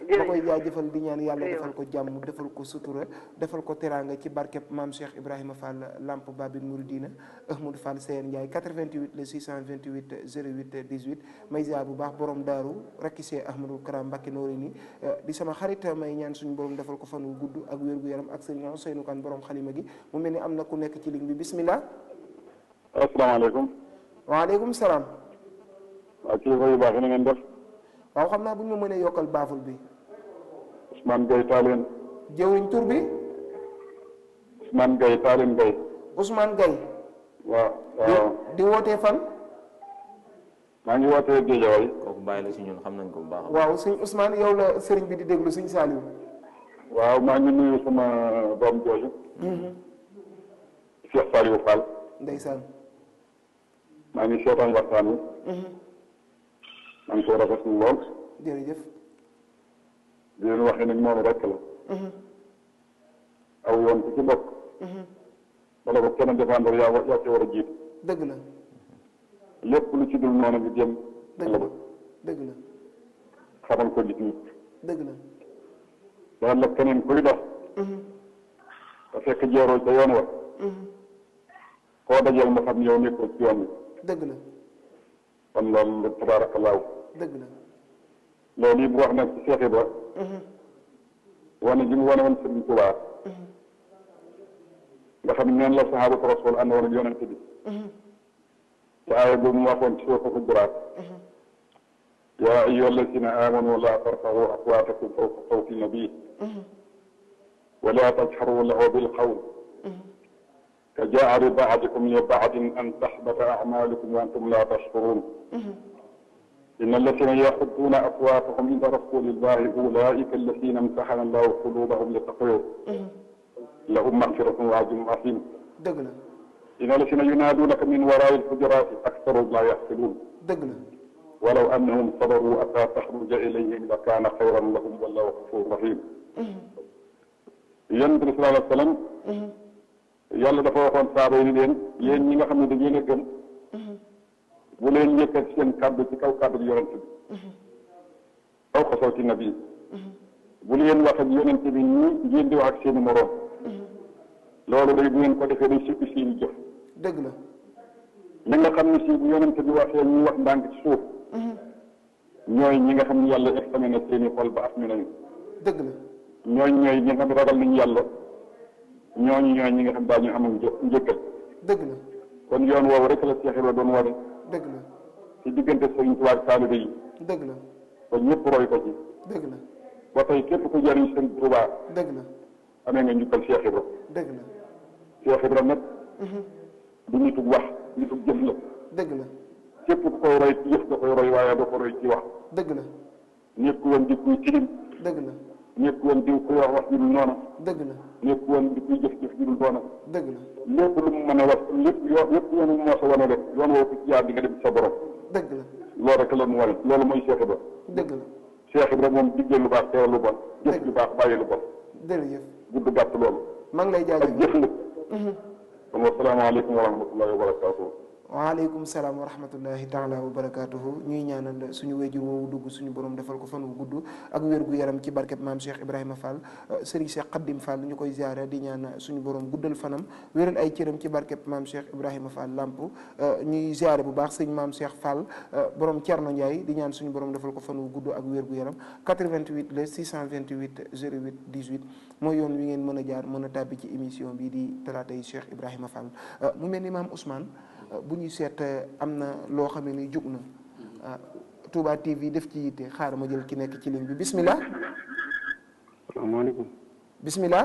ma koy jaajëfal di ñaan yàlla defal ko jàmm defal ko sutura defal ko teraanga ci barkeb maam Cheikh Ibrahima Fall Lamp Babil Mouridina Ahmadou Fall Seyeen Ndiaye 88 le 628 08 18 may ziar bu baax borom daaru rakkisee Ahmadou Karam Mbacké noori ni di sama xarit may ñaan suñu borom defal ko fan wu gudd ak wér gu yaram ak sëriñ Ousseynou Kane borom xalima gi mu mel ni am na ku nekk ci ligne bi bismillah asalaamaaleykum. waaleykum salaam. waaw kilifa yu baax yi na ngeen def. waaw xam naa bu ñu ma mënee yokkal baaful bi. Ousmane Gueye Taaleen. jëwriñ tur bi. Ousmane Gueye Taaleen Gueye. Ousmane Gueye. waaw waaw. di wootee fan. maa ngi wootee Géejawaay. kooku bàyyi la si ñun xam nañ ko bu baax. waaw sëñ Ousmane yow la sëriñ bi di déglu sëñ Saliou. waaw maa ngi nuyu sama doom jooju. Cheikh Saliou Fall. ndeysaan. maa ngi seetaan waxtaan wi. maa ngi ko rafetlu lool. jërëjëf. di leen waxee nag noonu rek la. aw yoon ku ci bokk. wala ko kenn défendre yaa wa yaa ci war a jiitu. dëgg la. lépp lu ci dul noonu nga jëm. dëgg la dëgg la. xamal ko nit ñi. dëgg la. daan la keneen kuy dox. te fekk jeeroo ca yoon wa. koo dajal ma xam yow nekkoo ci yoon wi. dëgg la. kon loolu tabaarakallaahu. dëgg la. loolu yi bu wax nag ci Cheikh Ibra. wane ji mu wane woon Sëriñ Tuubaa. nga xam ne neen la saxaabatu rasul ànd woon ak yonente bi. te aaya boobu mu waxoon ci suuratul Hujuraat. yaa ayyuha allazina amanu laa tarfa'u aswaatakum fawqa sawti nabii. wa laa tajharu lahu bil qawl. ka jaari ba'dikum li ba'din an tahbata a'maalukum wa antum laa tash'uruun. إن الذين يغضون أصواتهم عند رسول الله أولئك الذين امتحن الله قلوبهم للتقوى لهم مغفرة وأجر عظيم dëgg la. إن الذين ينادونك من وراء الحجرات أكثرهم لا يعقلون dëgg la. ولو أنهم صبروا حتى تخرج إليهم لكان خيرا لهم والله غفور رحيم yonent bi sallallahu alayhi wa sallam yàlla dafa waxoon saaba yi ni leen yéen ñi nga xam ne da ngeen a gëm bu leen yëkkat seen kàddu ci kaw kàddu yonent bi kaw ko sawti nabi bu leen wax ak yonent bi ñii ngeen di wax ak seeni moroom loolu day bu ngeen ko defee day suppi seeni jëf dëgg la. ñi nga xam ne si bu yonent bi waxee ñuy wax ndànk ci suuf ñooy ñi nga xam ne yàlla examiné na seeni xol ba af ñu nañu dëgg la. ñooñ ñooy ñi nga xam ne ragal nañu yàlla ñooñu ñooy ñi nga xam daañu am njëkkal dëgg la. kon yoon woowu rek la Cheikh Ibra doon wane dëgg la. ci diggante Sëriñ Tuubaa ak taalibe yi dëgg la. ba ñëpp roy ko ci dëgg la. ba tey képp ku jëriñ Sëriñ Tuubaa dëgg la. amee nga njukkal Cheikh Ibra dëgg la. Cheikh Ibra nag du nitug wax nitug jëf la dëgg la. képp ku koy roy ci jëf da koy roy waaye doo ko roy ci wax dëgg la. nekk woon di kuy tilim dëgg la. nekk woon di kuy wax wax ju dul noona dëgg la. nekk woon di kuy jëf jëf ju dul noona dëgg la. lépp lu mu mën a wax lépp yoon lépp yoonu moo sa wane rek yoon woo ko ci jaar di nga dem sa borom dëgg la. loolu rek la mu wane loolu mooy Cheikh Ibra dëgg la. Cheikh Ibra moom digle lu baax teewal lu bon jëf lu baax bàyyi lu bon jërëjëf. gudd gàtt loolu maa ngi lay ak jaajëfal. jëf la kon wasalaamaaleykum wa rahmatullahi wa barakatuh waaleykum salaam wa rahmatullahi taala wa barakaatuhu ñuy ñaanal suñu wéjur woowu dugg suñu borom defal ko fan wu gudd ak wér gu yaram ci barkeb maam Cheikh Ibrahima Fall Serigne Cheikh Khadim Fall ñu koy ziare di ñaan suñu borom guddal fanam wéral ay cëram ci barkeb maam Cheikh Ibrahima Fall lamp ñuy ziare bu baax sëñ maam Cheikh Fall borom Thierno Ndiaye di ñaan suñu borom defal ko fan wu gudd ak wér gu yaram 88 le 628 08 18 mooy yoon wi ngeen mën a jaar mën a tàbbi ci émission bi di talaata yi Cheikh Ibrahima Fall mu mel ni maam Ousmane. bu ñuy seet am na loo xam ne ni jug na Touba TV def ci yitte xaaral ma jël ki nekk ci ligne bi bismillah salaamaaleykum bismillah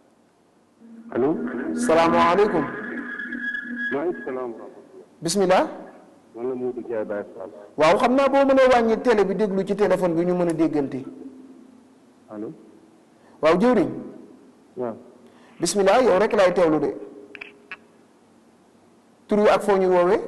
allo salaamaaleykum maaleykum salaam wa rahmatulah bismillah man la Modou Ndiaye Baye Fall waaw xam naa boo mënee wàññi télé bi déglu ci téléphone bi ñu mën a déggante allo waaw jëwriñ waaw bismillah yow rek laay teewlu de tur wi ak foo ñu woowee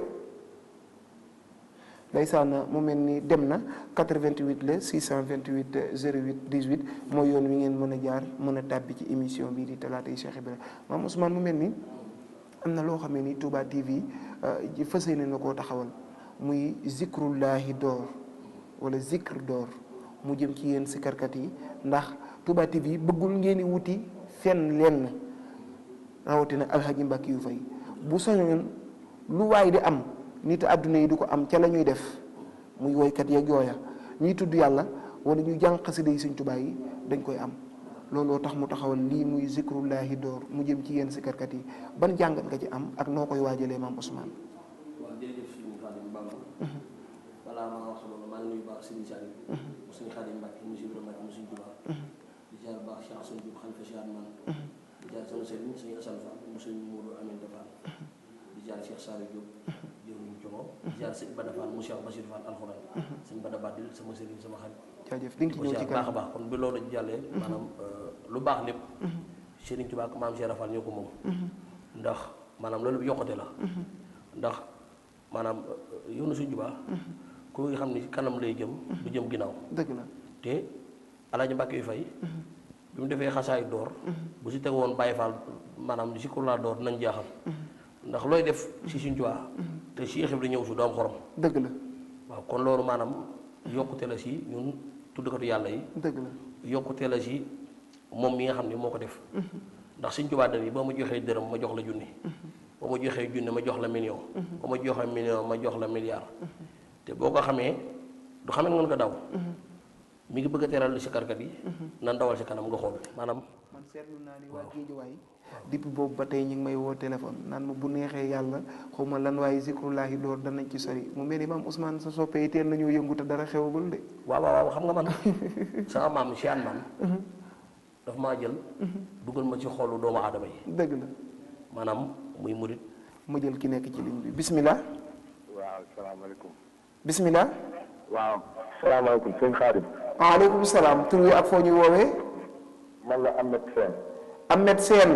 ndeysaan mu mel ni dem na 88 la 628 08 18 mooy yoon wi ngeen mën a jaar mën a tàbbi ci émission bii di talaata yi Cheikh Ibrahima maam Ousmane mu mel ni am na loo xam ne ni Touba TV ji fësee na koo taxawal muy zikrullahi door wala zikr door mu jëm ci yéen sikarkat yi ndax Touba TV bëggul ngeen di wuti fenn lenn rawatina alxaji Mbàkke yu fay bu soñoon lu waay di am nit àdduna yi di ko am ca la ñuy def muy woykat yeeg yooya ñuy tudd yàlla wala ñuy jàng xasida yi Sëñ Tuubaa yi dañ koy am looloo tax mu taxawal lii muy zikrullahi door mu jëm ci yéen sikarkat yi ban jàngat nga ci am ak noo koy waajalee maam Ousmane. waaw jërëjëf suñu Xaadim Bamba balaa maa wax loolu maa ngi nuyu baax Serigne Saliou mu suñu Xaadim Mbàkke mu suñu Mbàkke mu suñu Tuubaa di jaar baax Cheikh Assane Diop xalifa Cheikh man di jaar sama sëriñ suñu Assane Fall mu suñu Modou Aminta Fall di jaar Cheikh Saliou Diop jëwriñ Cogo di jaar sëñ Bada Fall mu Cheikh Bachir Fall alxuraan sëñ Bada Badil sama sëriñ sama xarit jaajëf di nga ci ñëw ci baax a baax kon bi loolu jàllee maanaam lu baax lépp Serigne Touba ak maam Cheikh Rafal ñoo ko moom ndax maanaam loolu yokkute la ndax maanaam yoonu Sëriñ Touba ku nga xam ni kanam lay jëm du jëm ginnaaw dëgg la te Alaaji Mbàkke yu fay bi mu defee xasaay door bu si teg woon Baye Fall maanaam si kur laa door nañ jaaxal ndax looy def si Sëriñ Touba te Cheikh Ibra ñëw su doom xorom dëgg la waaw kon loolu maanaam yokkute la si ñun tuddkatu yàlla yi dëgg la yokkute la si moom mi nga xam ne moo ko def ndax Sëriñ Tuubaa dani ba ma joxee dërëm ma jox la junni ba ma joxee junni ma jox la million ba ma joxee million ma jox la milliard te boo ko xamee du xamee nga ko daw mi ngi bëgg a teral si karkat yi nan dawal si kanam nga xool maanaam man seetlu naa ni waa Géejawaay depuis boobu ba tey ñu ngi may woo téléphone naan ma bu neexee yàlla xaw ma lan waaye zikrullahi door danañ ci sori mu mel ni maam Ousmane sa soppee teel nañoo yëngu te dara xewagul de. waaw waaw waaw xam nga man sama maam si an maam daf maa jël dugal ma ci xolu doomu aadama yi dëgg la maanaam muy murit ma jël ki nekk ci ligne bi bismillah waaw salaamaaleykum. bismillah waaw. salaamaaleykum sëñ Xaadim. waaleykum salaam tur wi ak foo ñu woowee. man la Ahmed Sène. Ahmed Sène.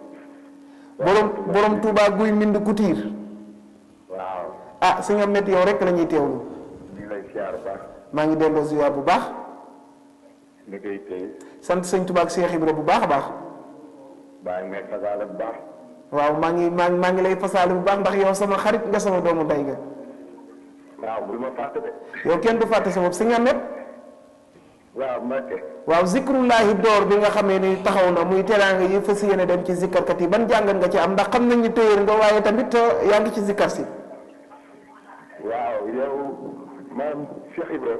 borom borom Touba guy mbind Couture. waaw. ah sëñ Ahmed yow rek la ñuy teewlu. ñu ngi lay siyaar bu baax. maa ngi delloo ziar bu baax. ni koy téye. sant sëñ Touba ak Cheikh Ibra bu baax a baax. baa ngi may fasaale bu baax. waaw maa ngi maa ngi maa ngi lay fasaale bu baax ndax yow sama xarit nga sama doomu day nga. waaw bul ma fàtte de. yow kenn du fàtte sa bopp sëñ Ahmed. waaw Mbacke. waaw zikrullahi door bi nga xamee ni taxaw na muy teraanga yi fas yéene dem ci zikkarkat yi ban jàngat nga ci am ndax xam nañ ni téyër nga waaye tamit yaa ngi ci zikkar si. waaw yow maam Cheikh Ibra.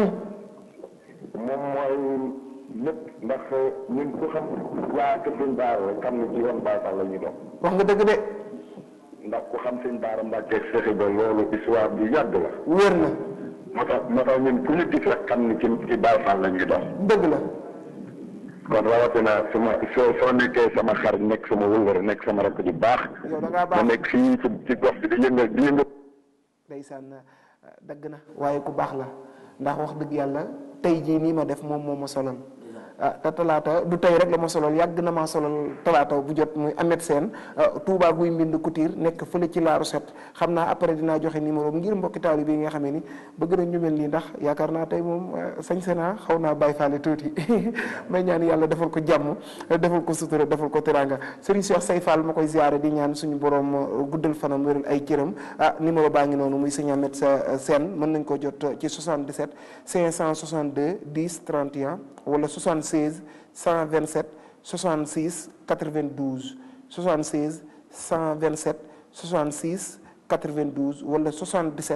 moom mooy lépp ndax ñun ku xam waa kër sëñ Baara rek xam ne ci yoon Baay Faal la ñuy dox. wax nga dëgg de. ndax ku xam sëñ Baara Mbacke ak Cheikh Ibra loolu histoire bi yàgg la. wér na. moo tax moo tax ñun fu ñu gis rek xam ni ci ci Baay Faal la ñuy dox. dëgg la. kon rawatina sama soo soo nekkee sama xarit nekk sama wëllëre nekk sama rakk ju baax. yow da ngaa baax ma nekk fii ci ci gox bi di yëngal di yëngal. ndeysaan dagg na waaye ku baax la ndax wax dëgg yàlla tey jii nii ma def moom moo ma solal ah te talaata du tey rek la ma solal yàgg na maa solal talaata bu jot muy Ahmed Sène Touba guy mbind Couture nekk fële ci laaru set xam naa après dinaa joxe numéro ngir mbokki taali bi nga xamee ni bëgg nañ ñu mel nii ndax yaakaar naa tey moom sañ sena xaw naa bàyyi faale tuuti may ñaan yàlla defal ko jàmm defal ko sutura defal ko teranga Serigne Cheikh Say Fall ma koy ziare di ñaan suñu borom guddal fanam wéral ay cëram ah numéro baa ngi noonu muy sëñ Ahmed Sène mën nañ ko jot ci 77 562 10 31 wala 76 127 66 92 76 127 66 92 wala 77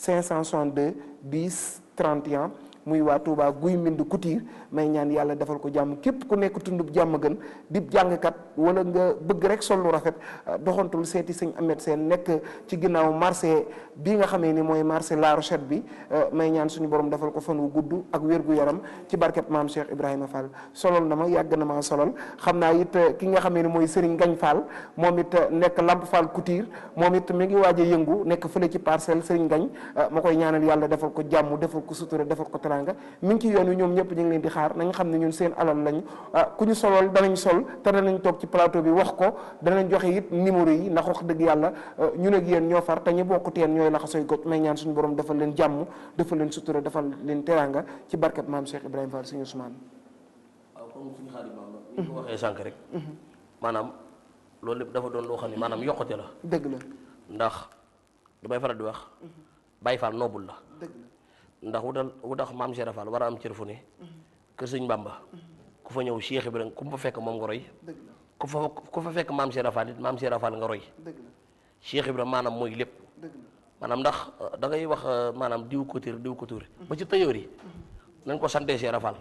562 10 31 muy waa Touba guy mbind Couture may ñaan yàlla defal ko jàmm képp ku nekk tundub jàmm gën dib jàngkat wala nga bëgg rek sol lu rafet doxantul seeti sëñ Ahmed Sène nekk ci ginnaaw marché bi nga xamee ni mooy marché La Rochette bi may ñaan suñu borom defal ko fan wu gudd ak wér gu yaram ci barkeb maam Cheikh Ibrahima Fall solol na ma yàgg na maa solol xam naa it ki nga xamee ni mooy Serigne Gagne Fall moom it nekk Lamp Fall Couture moom it mi ngi waaj a yëngu nekk fële ci parcelle Serigne Gagne ma koy ñaanal yàlla defal ko jàmm defal ko sutura defal ko teranga mi ngi ci yoon wi ñoom ñëpp ñu ngi leen di xaar nañ xam ne ñun seen alal lañu ku ñu solol danañ sol te danañ toog ci plateau bi wax ko danañ joxe it numéro yi ndax wax dëgg yàlla ñun ak yéen ñoo far te ñu bokk teen ñooy laxasoy goj may ñaan suñu borom defal leen jàmm defal leen sutura defal leen teranga ci barkat maam Cheikh Ibrahima Fall suñu Ousmane waaw comme suñu xarit Bamba ni ko waxee sànq rek maanaam loolu lépp dafa doon loo xam ne maanaam yokkute la dëgg la ndax damay faral di wax Baye Fall noobul la dëgg la ndax wutal wutax maam Cheikh Rafal war a am cër fu ne kër sëñ Bamba ku fa ñëw Cheikh Ibrahima ku fa fekk moom nga roy ku fa ku fa fekk maam Cheikh Rafal it maam Cheikh Rafal nga roy Cheikh Ibrahima maanaam mooy lépp maanaam ndax da ngay wax maanaam diw couture diw couture ba ci tailleur yi nañ ko sante Cheikh Rafal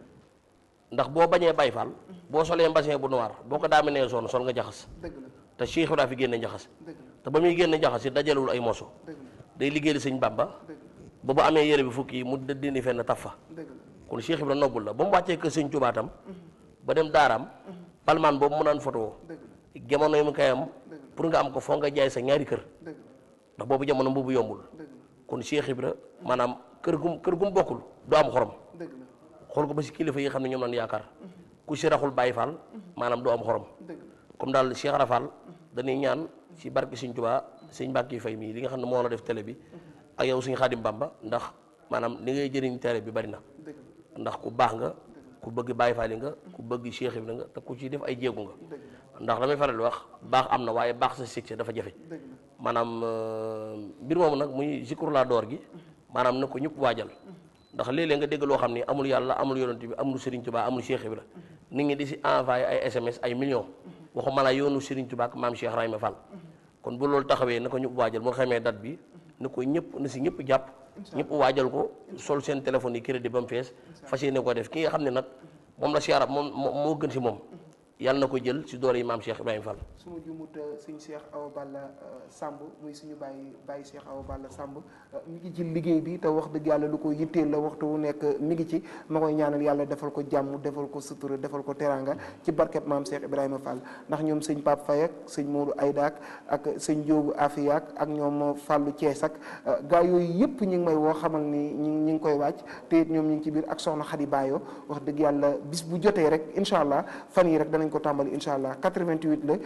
ndax boo bañee Baye Fall boo solee mbasin bu noir boo ko daaminee zone sol nga jaxas te Cheikh Ibrahima fi génne jaxas te ba muy génne jaxas it dajalewul ay moso day liggéeyal sëñ Bamba ba bu amee yére bi fukki yi mu dindi fenn taf fa kon Cheikh Ibrahima nobbul la ba mu wàccee kër sëñ Tuubaa tam ba dem daaraam palmaan boobu mu naan photo jamono yi mu kayam pour nga am ko foo nga jaay sa ñaari kër ndax boobu jamono boobu yombul kon Cheikh Ibra maanaam kër gum kër gum bokkul du am xorom xool ko ba si kilifa yi xam ne ñoom lañ yaakaar ku si raxul Baye Fall maanaam du am xorom comme daal Cheikh Rafal dañuy ñaan si barke Sëñ Tuubaa sëñ Mbàkke Fay mii li nga xam ne moo la def télé bi ak yow suñu Xaadim Bamba ndax maanaam li ngay jëriñ télé bi bari na ndax ku baax nga ku bëgg Baye Fall nga ku bëgg Cheikh Ibra nga te ku ci def ay jéegu nga ndax damay faral di wax baax am na waaye baax sa succès dafa jafe maanaam mbir moomu nag muy zikru laa door gi maanaam na ko ñëpp waajal ndax léeg-léeg nga dégg loo xam ni amul yàlla amul yonent bi amul Serigne Touba amul Cheikh Ibra nit ñi di si envoyé ay SMS ay millions waxuma la yoonu Serigne Touba ak maam Cheikh Rahima Fall kon bu loolu taxawee na ko ñëpp waajal mu xamee date bi na ko ñëpp na si ñëpp jàpp ñëpp waajal ko sol seen téléphone yi crédit ba mu fees fas yéene ko def ki nga xam ne nag moom la Cheikh Arab moom moo gën si moom yàlla na ko jël si doole yi maam Cheikh Ibrahima Fall su ma jumut suñ Cheikh Awa Balla Samb muy suñu bàyyi bàyyi Cheikh Awa Balla Samb mi ngi ci liggéey bi te wax dëgg yàlla lu ko yitteel la waxtu wu nekk mi ngi ci ma koy ñaanal yàlla defal ko jàmm defal ko sutura defal ko teranga ci barkeb maam Cheikh Ibrahima Fall ndax ñoom sëñ Pape Faye ak sëñ Modou Aydak ak sëñ Diobou Afiyak ak ñoom Fallou Thiès ak gaa yooyu yëpp ñi ngi may woo xamal ni ñi ñi ngi koy wàcc te it ñoom ñi ngi ci biir ak soxna Khady Bayo wax dëgg yàlla bis bu jotee rek incha allah fan yi rek danañ ko tàmbali incha allah 88 la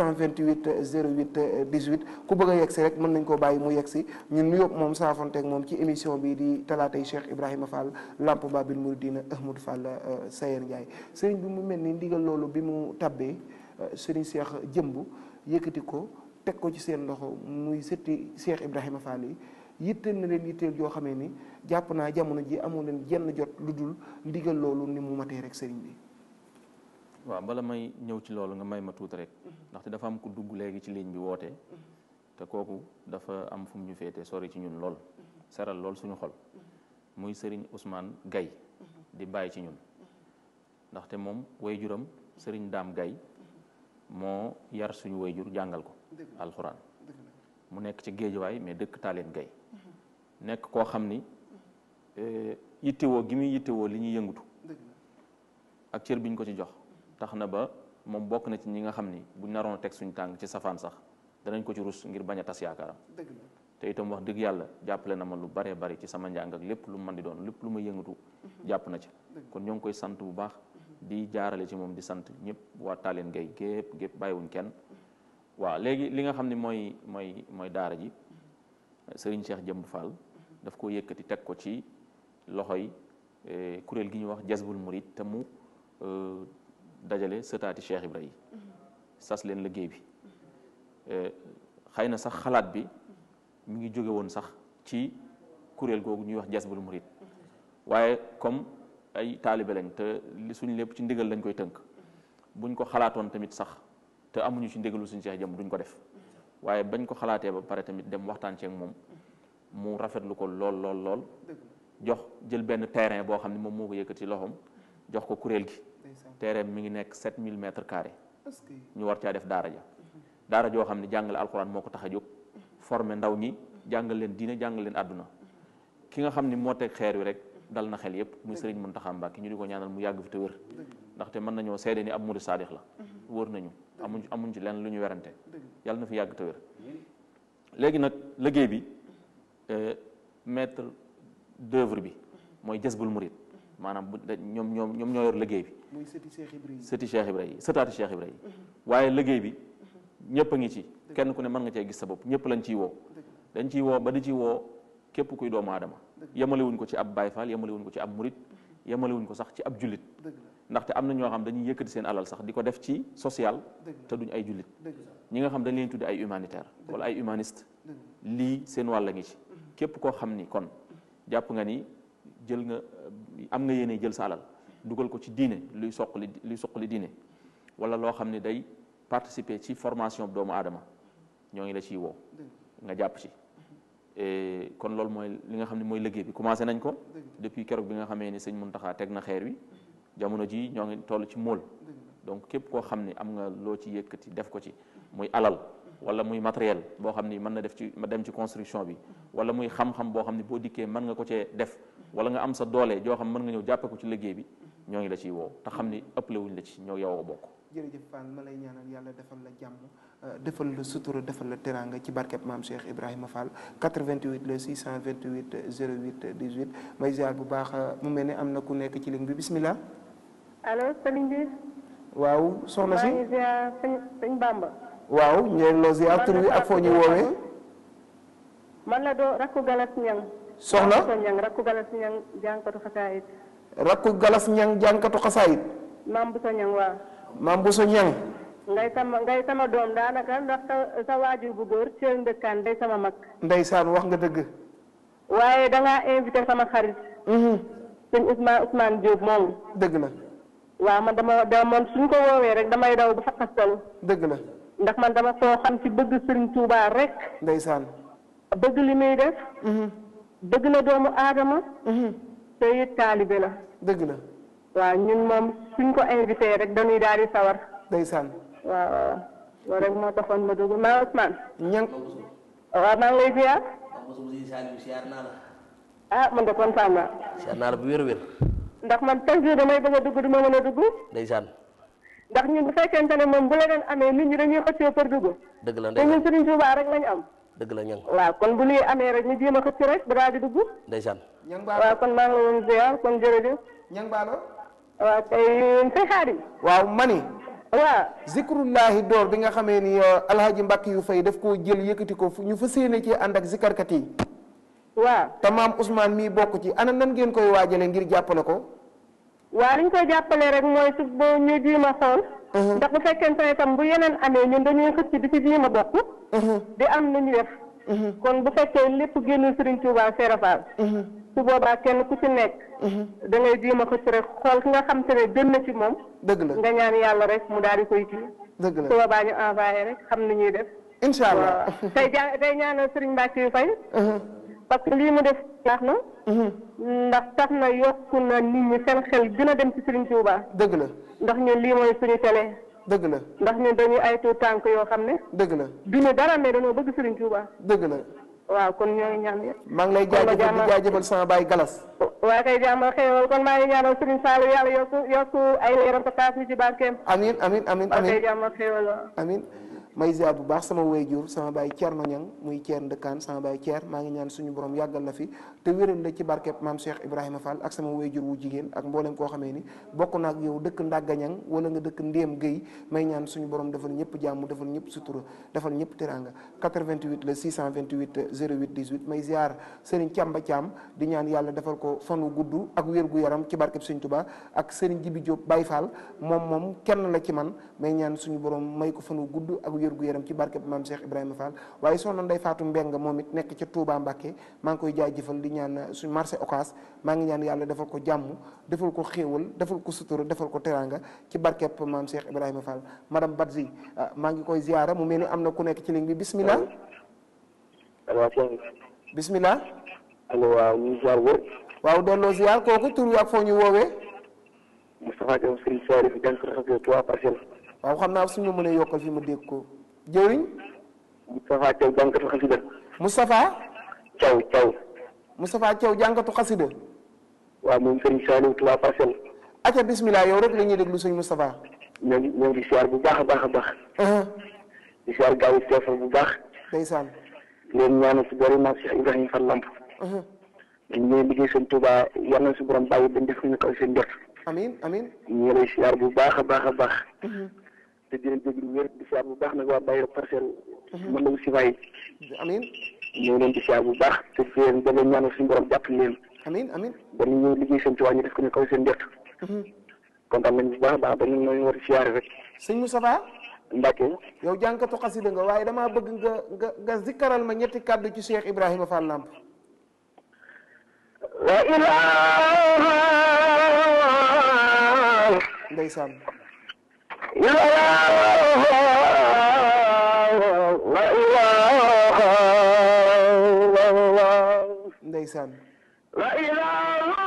628 08 18 ku bëgg a yegg si rek mën nañ koo bàyyi mu yegg si ñun nuyoo moom saafonteeg moom ci émission bi di talaatay Cheikh Ibrahima Fall Lamp Babil Mouridina Ahmadou Fall Sayer Ndiaye sëriñ bi mu mel ni ndigal loolu bi mu tabbee sëriñ Cheikh jëmb yëkkati ko teg ko ci seen loxo muy sëtti Cheikh Ibrahima Fall yi yitteel na leen yitteel yoo xamee ni jàpp naa jamono ji amoo leen jenn jot lu dul ndigal loolu ni mu matee rek sëriñ bi waaw bala may ñëw ci loolu nga may ma tuuti rek ndaxte dafa am ku dugg léegi ci ligne bi woote te kooku dafa am fu mu ñu féete sori ci ñun lool seral lool suñu xol muy sëriñ Ousmane Gaye di bàyyi ci ñun ndaxte moom wayjuram sëriñ Daam Gaye moo yar suñu wayjur jàngal ko alxuraan mu nekk ci géejuwaay mais dëkk Taaleen Gaye nekk koo xam ni yittewoo gi muy yittewoo li ñuy yëngutu ak cër bi ñu ko ci jox tax na ba moom bokk na ci ñi nga xam ni buñ naroon teg suñu tàng ci safaan sax danañ ko ci rus ngir bañ a tas yaakaaram te itam wax dëgg yàlla jàppale na ma lu baree bari ci sama njàng ak lépp lu mën di doon lépp lu ma yëngatu jàpp na ci kon ñoo ngi koy sant bu baax di jaarale ci moom di sant ñëpp waa Taaleen Gay gépp gépp bàyyiwuñ kenn waaw léegi li nga xam ne mooy mooy mooy daara ji Serigne Cheikh Jëmb Fall daf ko yëkkati teg ko ci loxoy kuréel gi ñuy wax Jazbul Murid te mu dajale sëtaati Cheikh Ibra yi sas leen liggéey bi xëy na sax xalaat bi mi ngi jóge woon sax ci kuréel googu ñuy wax Jazbul Murid waaye comme ay taalibe lañ te li suñ lépp ci ndigal lañ koy tënk buñ ko xalaatoon tamit sax te amuñu ci ndigalu suñ Cheikh Jëmb duñ ko def waaye bañ ko xalaatee ba pare tamit dem waxtaan ceeg moom mu rafetlu ko lool lool lool jox jël benn terrain boo xam ne moom moo ko yëkkati loxoom jox ko kuréel gi terrain mi ngi nekk 7000 mètres carrés ñu war caa def daara ja daara joo xam ne jàngale alxuraan moo ko tax a jóg former ndaw ñi jàngal leen diine jàngal leen àdduna ki nga xam ni moo teg xeer wi rek dal na xel yépp muy sëriñ Muntaxa Mbàkke ñu di ko ñaanal mu yàgg fi te wér ndaxte mën nañoo seede ni ab murid saadix la wóor nañu amuñ amuñ ci lenn lu ñu werante yàlla na fi yàgg te wér léegi nag liggéey bi maître d'œuvre bi mooy Jazbul Murid maanaam bu ñoom ñoom ñoom ñoo yor liggéey bi muy sëti Cheikh Ibra yi sëti Cheikh Ibra yi sëtaati Cheikh Ibra yi waaye liggéey bi ñëpp a ngi ci kenn ku ne mën nga cee gis sa bopp ñëpp lañ ciy woo dañ ciy woo ba di ci woo képp kuy doomu aadama yemalewuñ ko ci ab Baay Faal yemalewuñ ko ci ab murit yemalewuñ ko sax ci ab jullit ndaxte am na ñoo xam dañuy yëkkati seen alal sax di ko def ci social te duñ ay jullit ñi nga xam dañ leen tuddi ay humanitaire wala ay humaniste lii seen wàll ngi ci képp koo xam ni kon jàpp nga ni jël nga am nga yéene jël sa alal dugal ko ci diine luy soqali luy soqali diine wala loo xam ne day participer ci formation doomu aadama ñoo ngi la ciy woo nga jàpp ci kon loolu mooy li nga xam ne mooy liggéey bi commencé nañ ko depuis keroog bi nga xamee ni sëñ Muntaxa teg na xeer wi jamono ji ñoo ngi toll ci móol donc képp koo xam ni am nga loo ci yëkkati def ko ci muy alal wala muy matériel boo xam ni mën na def ci ma dem ci construction bi wala muy xam-xam boo xam ni boo dikkee mën nga ko cee def wala nga am sa doole joo xam mën nga ñëw jàppe ko ci liggéey bi ñoo ngi la ciy woo te xam ni ëppale wuñ la ci ñoo yow a bokk jërëjëf Fall ma lay ñaanal yàlla defal la jàmm defal la sutura defal la teraanga ci barkeb maam Cheikh Ibrahima Fall 88 le 628 08 18 may ziar bu baax mu mel ne am na ku nekk ci ligne bi bismillah allo sëriñ bi. waaw soxna si maa ngi ziar sëñ sëñ Bamba. waaw ñu ngi lay ziar tur wi ak foo ñu woowee. man la doo rakku galas ñang soxna rakku ñang rakku galas ñang jànkatu xasaayit. rakku galas ñang jànkatu xasaayit. maam bu sa ñang waaw. maam bu sa ñang ngay sama ngay sama doom daanaka ndax sa sa waajur bu góor cër ndëkkaan day sama mag. ndeysaan wax nga dëgg. waaye da ngaa invité sama xarit. sëñ Ousmane Ousmane Diop moomu. dëgg la. waaw man dama dama man suñ ko woowee rek damay daw ba fakkastalu. dëgg la. ndax man dama koo xam ci bëgg Sëriñ Tuubaa rek. ndeysaan. bëgg li muy def. bëgg na doomu aadama. te it taalibe la. dëgg la. waaw ñun moom suñ ko invité rek dañuy daal di sawar. ndeysaan. waaw waaw loolu rek moo taxoon ma dugg maa Ousmane. ñang waaw maa ngi lay ziar. siyaar naa la ah man de kontaan naa. siyaar naa la bu wér a wér ndax man chaque jour damay bëgg a dugg du ma mën a dugg. ndeysaan ndax ñun bu fekkente ne moom bu la leen amee nit ñi dañuy xëccoo pour dugg. dëgg la te ñun ndeysaan Sëriñ Tuubaa rek lañ am. dëgg la ñang waaw kon bu lii amee rek ñu jéem a xëcc rek ba daal di dugg. ndeysaan ñang waaw kon maa ngi la doon ziar kon jërëjëf. ñang baalo waaw tey sëñ Xaadim. waaw mani waaw zikrullahi door bi nga xamee ni alhaji mbàkk yu fay daf koo jël yëkkati ko fu ñu fa séene ci ànd ak zikarkat yi waaw te maam Ousmane mii bokk ci ana nan ngeen koy waajale ngir jàppale ko waaw li ñu koy jàppalee rek mooy su boo ñu jiim a xool. ndax bu fekkente ne tam bu yeneen amee ñun dañuy xëcc di ci jiim a bokk. di am lu ñu def. kon bu fekkee lépp génnul Serigne Touba Serap Fall. su boobaa kenn ku ci nekk. da ngay jiim a xëcc rek xool ki nga xam te ne gën na ci moom. dëgg la nga ñaan yàlla rek mu daal di koy kii. dëgg la su boobaa ñu envoyé rek xam ni ñuy def. incha allah waaw tey ja tey ñaanal Serigne Mbacke yu fay. parce que lii mu def baax na. ndax tax na yokku na nit ñi seen xel gën a dem ci Serigne Touba. dëgg la ndax ñun lii mooy suñu télé. dëgg la ndax ñun dañuy ay tuut tànk yoo xam ne. dëgg la duñu dara mais dañoo bëgg Serigne Touba. dëgg la waaw kon ñoo ngi ñaan yëpp. maa ngi lay jaajëfal di jaajëfal sama baay galas waaye kay jàmm xéewal kon maa ngi ñaanal Serigne Sall yàlla yokku yokku ay leeram te taas ñu ci barkeem. amin amin amin waaw kay amin jàmm xéewal waaw. amin may ziar bu baax sama wayjur sama baay Thierno Niang muy Thierno Ndëkkaan sama baay Thier maa ngi ñaan suñu borom yàggal la fi te wéral la ci barkeb maam Cheikh Ibrahima Fall ak sama wayjur wu jigéen ak mboolem koo xamee ni bokk na ak yow dëkk Ndagga Niang wala nga dëkk Ndéem Guèye may ñaan suñu borom defal ñëpp jàmm defal ñëpp sutura defal ñëpp teranga 88 le 628 08 18 may ziar Serigne Thiamba Thiam di ñaan yàlla defal ko fan wu gudd ak wér gu yaram ci barkeb Sëñ Tuba ak Serigne Jibi Diop Baye Fall moom moom kenn la ci man may ñaan suñu borom may ko fan wu gudd ak wér gu yaram ci barkeb maam Cheikh Ibrahima Fall waaye soxna Ndey Faatu Mbeng moom it nekk ca Touba Mbàkke maa ngi koy jaajëfal di ñaan suñu marché Ocass maa ngi ñaan yàlla defal ko jàmm defal ko xéewal defal ko sutura defal ko teranga ci barkeb maam Cheikh Ibrahima Fall madame Badji maa ngi koy ziara mu mel ni am na ku nekk ci ligne bi bismillah bismillah allo waaw ñu ngi ziar wër waaw delloo ziar kooku tur wi ak foo ñu woowee Moustapha Diop Serigne Sary fi jàng xasee trois parcelles waaw xam naa suñu mënee yokkal fi ma dégg ko jëriñ Moustapha Thiaw jàngkatu xasida Moustapha Thiaw Thiaw Moustapha Thiaw jàngatu xasida waaw moom Serigne Saliou trois parcelles acca bismillah yow rek la ñuy déglu sëñ Moustapha ñoo ngi ñoo ngi ziar bu baax a baax a baax di ziar gaaw yi seefal bu baax ndeysaan leen ñaanal si boori maam Cheikh Ibrahima Fall Lamp dañ ñooy liggéey seen Touba yal na si borom bàyyi dañ def ñu kaw seen njort amin amin ñu ngi lay ziar bu baax a baax a baax te di leen déglu wér di ziar bu baax nag waa Bayero parcelle mën la si waay amin ñu ngi leen di ziar bu baax te di leen da leen ñaanal suñu borom jàppale leen amin amin dañu ñëw liggéey seen Touba ñu def ko ñu kaw seen njort kontaan nañ bu baax a baax ba ñun ñoo war a ziar rek sëñ Moustapha Mbacke yow jànkatu xasida nga waaye damaa bëgg nga nga nga zikkaral ma ñetti kàddu ci Cheikh Ibrahima Fall Lamp la ilaha ndeysaan illallah la ilaha illallah ndeysaan la ilaha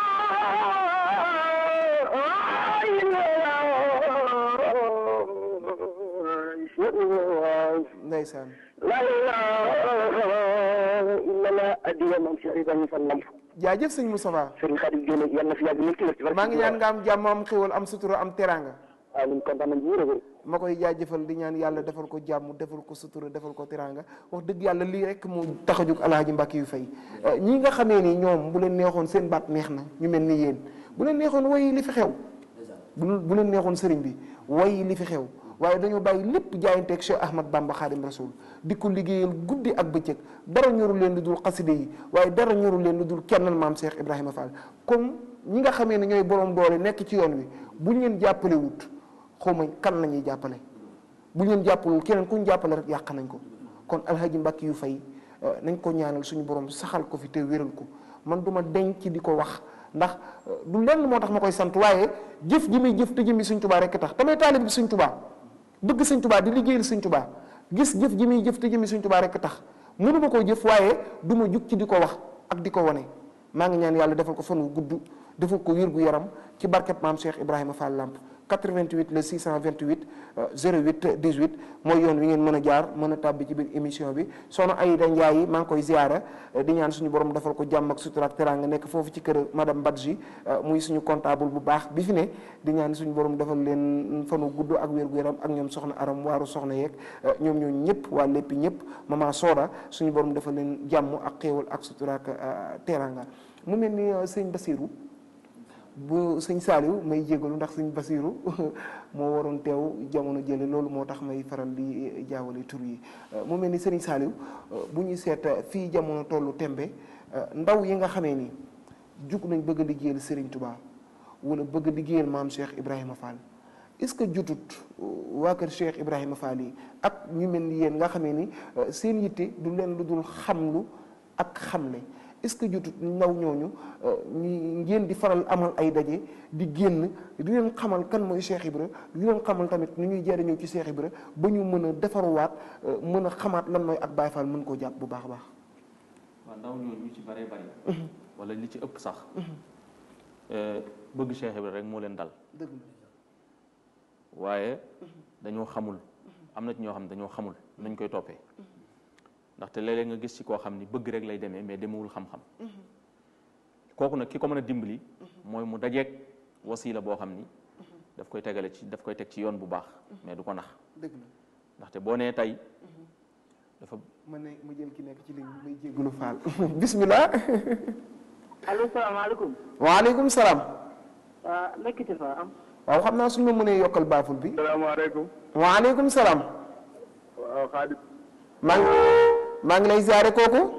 illallah ndeysaan la ilaha illallah adiya mam Cheikh Ibrahima Fall Lamp jaajëf sëñ Moustapha Serigne Khadim Gueye nag yàlla na fi yàgg nekk ci wér maa ngi ñaan nga am jàmm am xéwal am sutura am teranga waaw ñun kontaan nañ bu wér a wér ma koy jaajëfal di ñaan yàlla defal ko jàmm defal ko sutura defal ko teranga wax dëgg yàlla lii rek mu tax a jóg alaaji Mbàkke yu fay ñi nga xamee ni ñoom bu leen neexoon seen baat neex na ñu mel ni yéen bu leen neexoon way li fi xew bu bu leen neexoon sëriñ bi way li fi xew waaye dañoo bàyyi lépp jaayanteeg Cheikh Ahmad Bamba Xaadim Rasul di ko liggéeyal guddi ak bëccëg dara ñoru leen lu dul xaside yi waaye dara ñoru leen lu dul kennal maam Cheikh Ibrahima Fall comme ñi nga xamee ne ñooy borom doole nekk ci yoon wi buñ leen jàppale wut xawma kan la ñuy jàppale buñ leen jàppalewul keneen ku ñu jàppale rek yàq nañ ko kon alhaji Mbàkke yu fay nañ ko ñaanal suñu borom saxal ko fi te wéral ko man duma denc di ko wax ndax du lenn moo tax ma koy sant waaye jëf ji muy jëf te jëmmi Sëñ Tubaa rekk tax damay taalib bi Sëñ Tubaa bëgg Sëñ Tubaa di liggéeyal Sëñ Tubaa gis jëf ji muy jëf te jëmmi Sëñ Tubaa rekk tax mënu ma koo jëf waaye du ma jug ci di ko wax ak di ko wane maa ngi ñaan yàlla defal ko fan wu gudd defal ko wér gu yaram ci barkeb maam Cheikh Ibrahima Fall Lamp 88 le 628 08 18 mooy yoon wi ngeen mën a jaar mën a tàbbi ci biir émission bi soxna Ayda Ndiaye maa ngi koy ziara di ñaan suñu borom defal ko jàmm ak sutura ak teraanga nekk foofu ci kër madame Badji muy suñu comptable bu baax bi fi ne di ñaan suñu borom defal leen fanu gudd ak wér gu yaram ak ñoom soxna aram waaru soxna yeeg ñoom ñoo ñëpp waa léppi ñëpp mama Soda suñu borom defal leen jàmm ak xéewal ak sutura ak teraanga mu mel ni sëñ Basirou bu sëñ Saaliw may jégalu ndax sëñ Basiru moo waroon teew jamono jële loolu moo tax may faral di jaawale tur yi mu mel ni sëriñ Saaliw bu ñuy seet fii jamono tollu tembe ndaw yi nga xamee ni jug nañ bëgg a liggéeyal sëriñ Touba wala bëgg a liggéeyal maam Cheikh Ibrahima Fall est-ce que jutut waa kër Cheikh Ibrahima Fall yi ak ñu mel ni yéen nga xamee ni seen yitte du leen lu dul xamlu ak xamle est-ce que jotut ndaw ñooñu ñu ngeen di faral amal ay daje di génn di leen xamal kan mooy Cheikh Ibra di leen xamal tamit nu ñuy jariñoo ci Cheikh Ibra ba ñu mën a defaruwaat mën a xamaat lan mooy ak Baye Fall mën koo jàpp bu baax a baax. waaw ndaw ñooñu ñu ci bëree bëri. wala li ci ëpp sax. bëgg Cheikh Ibra rek moo leen dal. dëgg waaye dañoo xamul am na ci ñoo xam ne dañoo xamul nañ koy toppee. ndaxte léeg-léeg nga gis ci koo xam ni bëgg rek lay demee mais demewul xam-xam kooku nag ki ko mën a dimbali mooy mu dajeeg wasiila boo xam ni daf koy tegale ci daf koy teg ci yoon bu baax mais du ko nax dëgg la ndaxte boo nee tey dafa ma ne mu jël ki nekk ci ligne bi may jégalu faal bismillah allo salaamaaleykum waaleykum salaam waa nekkiti fa am waaw xam naa suñu ma mënee yokkal baaful bi salaamaaleykum waaleykum salaam waaw xaadim maa ngi maa ngi lay ziare kooku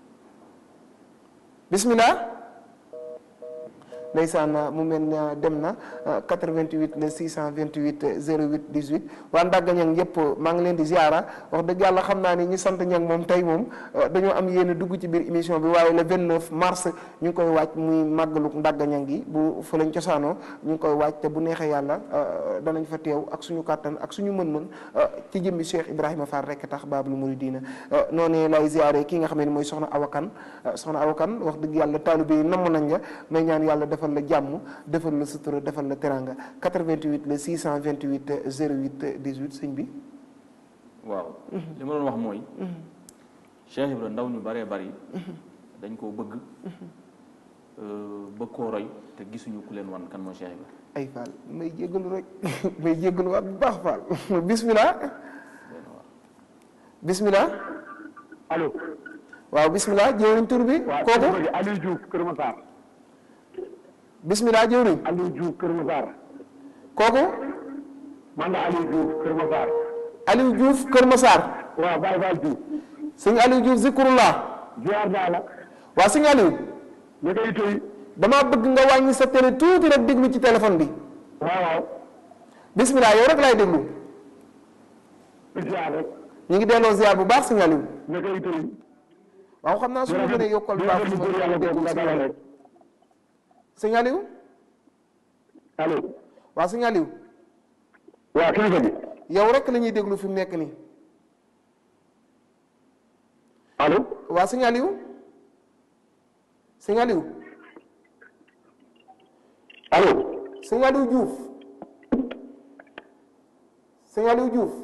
bismillah ndeysaan mu mel ne dem na 88 le 628 08 18 waa Ndagga Ñang yëpp maa ngi leen di ziara wax dëgg yàlla xam naa ni ñi sant ñang moom tey moom dañoo am yéen dugg ci biir émission bi waaye le 29 mars ñu ngi koy waaj muy màggalu Ndagga Ñang gi bu fa lañ cosaanoo ñu ngi koy waaj te bu neexee yàlla danañ fa teew ak suñu kàttan ak suñu mën-mën ci jëmmi Cheikh Ibrahima Fall rek tax Baabul Muridiina noonu lay ziare ki nga xam ne mooy soxna Awakan soxna Awakan wax dëgg yàlla taalibe yi namm nañ la may ñaan yàlla defal la jàmm defal la sutura defal la teranga 88 le 628 08 18 sëñ bi waaw li ma doon wax mooy Cheikh Ibra ndaw ñu baree bari dañ koo bëgg bëgg koo roy te gisuñu ku leen wan kan mooy Cheikh Ibra ay Fall may jéggalu rek may jéggalu waat bu baax Fall bismillah bismillah allo waaw bismillah jëwriñ tur bi kooku Aliou Diouf Kër Massar bismillah jëwriñ Aliou Diouf Kër Massar kooku man la Aliou Diouf Kër Massar Aliou Diouf Kër Massar waaw Baye Fall Diouf sëñ Aliou Diouf zikrullah ziar naa la waaw sëñ Aliou ñu koy toy damaa bëgg nga wàññi sa télé tuuti rek déglu ci téléphone bi waaw waaw bismillah yow rek laay déglu ziar rek ñu ngi delloo ziar bu baax sëñ Aliou ñu koy toy waaw xam naa su ma mënee yokkal baax di góor yàlla boobu nga dalal rek sëñ Aliou allo waaw sëñ Aliou waa kilifa bi yow rek la ñuy déglu fi mu nekk nii allo waa sëñ Aliou sëñ Aliou allo sëñ Aliou Diouf sëñ Aliou Diouf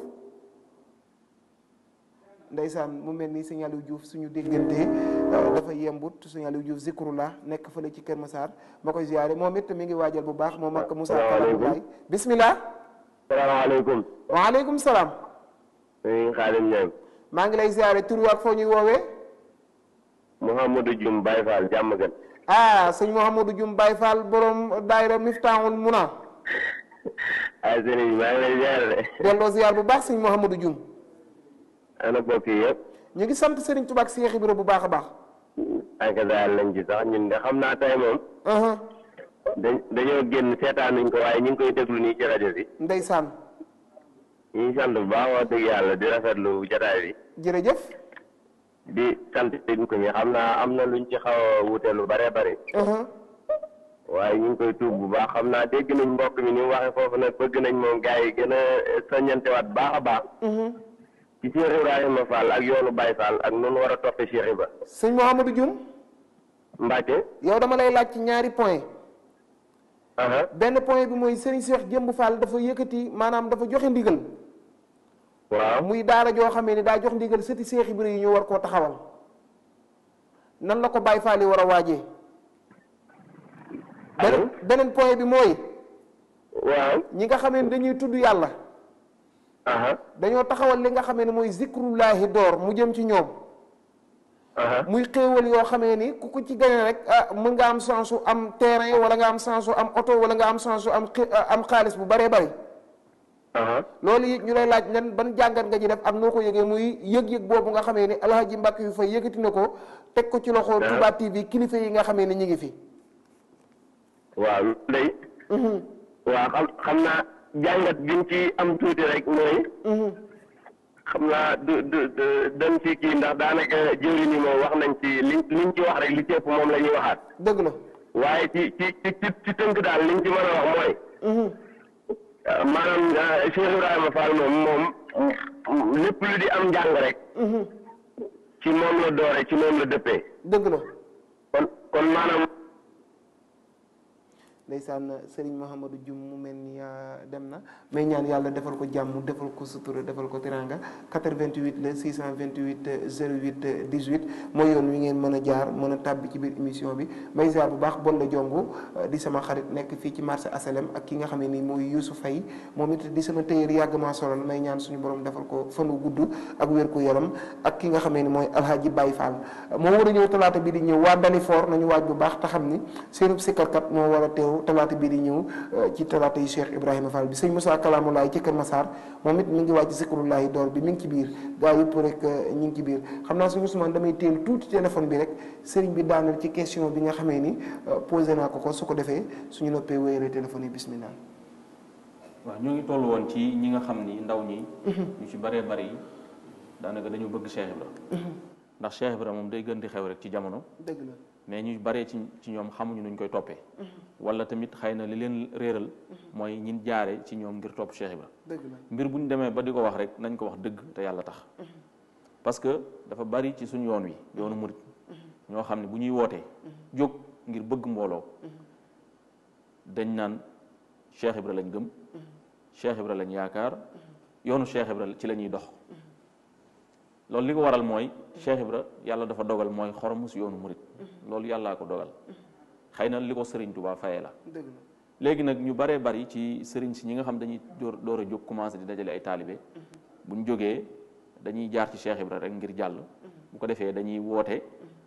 ndeysaan mu mel ni sëñ Aliou Diouf suñu déggante dafa yembut sëñ Aliou Diouf zikrullah nekk fële ci Kër Massar ma koy ziyaare moom it mi ngi waajal bu baax moom ak Moussa Kalamoulaye bismillah salaamaaleykum. waaleykum salaam sëñ Xaadim Ñaŋ. maa ngi lay ziyaare tur wi ak foo ñuy woowee Mouhamadou Dioum Baye Fall jàmm gën. ah sëñ Mouhamadou Dioum Baye Fall borom daayira Miftaahul Muna ay sëriñ maa ngi lay ziar de. delloo ziyaar bu baax sëñ Mouhamadou Dioum ana bokk yi yëpp. ñu ngi sant Serigne Touba ak Cheikh Ibra bu baax a baax ak daal lañ ci sax ñun de xam naa tey moom. dañ dañoo génn seetaanuñ ko waaye ñu ngi koy déglu nii ci rajo bi. ndeysaan ñu ngi sant bu baax wax dëgg yàlla di rafetlu jotaay bi. jërëjëf di sant ñu ko ñi xam naa am na luñ ci xaw a wute lu bare bare. waaye ñu ngi koy tuub bu baax xam naa dégg nañ mbokk mi ni mu waxee foofu nag bëgg nañ moom gars yi gën a soññantewaat baax a baax. ci Cheikh Ibrahima Fall ak yoonu Baye Fall ak noonu war a toppee Cheikh Ibra. sëñ Mouhamadou Dioum Mbacke. yow dama lay laaj ci ñaari point benn point bi mooy Serigne Cheikh Jëmb Fall dafa yëkkati maanaam dafa joxe ndigal waaw muy daara joo xamee ni daa jox ndigal sëti Cheikh Ibra yi ñu war koo taxawal nan la ko Baye Fall yi war a waajee beneen beneen point bi mooy waaw ñi nga xamee ni dañuy tudd yàlla dañoo taxawal li nga xamee ne mooy zikrullahi door mu jëm ci ñoom muy xéewal yoo xamee ni ku ko ci gañe rek ah mën nga am chance su am terrain wala nga am chance su am oto wala nga am chance su am am xaalis bu baree bari loolu it ñu lay laaj nan ban jàngat nga ci def ak noo ko yëgee muy yëg-yëg boobu nga xamee ni alhaji Mbàkke yu fay yëkkati na ko teg ko ci loxo Touba TV kilifa yi nga xamee ni ñu ngi fi waaw day waaw xam xam naa jàngat biñ ci am tuuti rek mooy xam naa du du dañ ci kii ndax daanaka jëwri ni moom wax nañ ci liñ liñ ci wax rek li ci ëpp moom la ñuy waxaat dëgg la waaye ci ci ci ci tënk daal liñ ci mën a wax mooy maanaam Cheikh Ibrahima Fall moom moom lépp lu di am njàng rek ci moom la doore ci moom la dëppee dëgg la kon kon maanaam ndeysaan Serigne Mouhamadou Dioum mu mel ni dem na may ñaan yàlla defal ko jàmm defal ko sutura defal ko tiranga 88 la 628 08 18 mooy yoon wi ngeen mën a jaar mën a tàbbi ci biir émission bi may ziar bu baax bon la jongu di sama xarit nekk fii ci marché asalem ak ki nga xam ne ni mooy Youssou Faye moom it di sama téyeer yàgg maa solal may ñaan suñu borom defal ko fanu gudd ak wér ku yaram ak ki nga xam ne ni mooy Alhaji Baye Fall moo war a ñëw talaata bi di ñëw waa Dalifor nañu waaj bu baax te xam ni seenub sikkarkat moo war a teew talaata bii di ñëw ci talaata yi Cheikh Ibrahima Fall bi sëñ Moussa Kalamoulaye ci Kër Massar moom it mi ngi wàcc zikrullahi door bi mi ngi ci biir gaa yëpp rek ñu ngi ci biir xam naa suñu Ousmane damay teel tuuti téléphone bi rek sëriñ bi daanal ci question bi nga xamee ni posé naa ko ko su ko defee suñu noppee wéyale téléphone yi bismillah waaw ñoo ngi toll woon ci ñi nga xam ni ndaw ñi ñu ci bëree bëri yi daanaka dañu bëgg Cheikh Ibra ndax Cheikh Ibra moom day gën di xew rek ci jamono dëgg la mais ñu baree ci ci ñoom xamuñu nuñ koy toppee wala tamit xëy na li leen réeral mooy ñin jaare ci ñoom ngir topp Cheikh Ibra dëgg la mbir bu ñu demee ba di ko wax rek nañ ko wax dëgg te yàlla tax parce que dafa bari ci suñu yoon wi yoonu murit ñoo xam ne bu ñuy wootee jóg ngir bëgg mbooloo dañ naan Cheikh Ibra lañ gëm Cheikh Ibra lañ yaakaar yoonu Cheikh Ibra ci la ñuy dox loolu li ko waral mooy Cheikh Ibra yàlla dafa dogal mooy xoromu si yoonu murit loolu yàllaa ko dogal xëy na li ko sëriñ Tuubaa fayee la dëgg la léegi nag ñu baree bari ci sëriñ si ñi nga xam dañuy door door a jóg commencé di dajale ay taalibe bu ñu jógee dañuy jaar ci Cheikh Ibra rek ngir jàll bu ko defee dañuy woote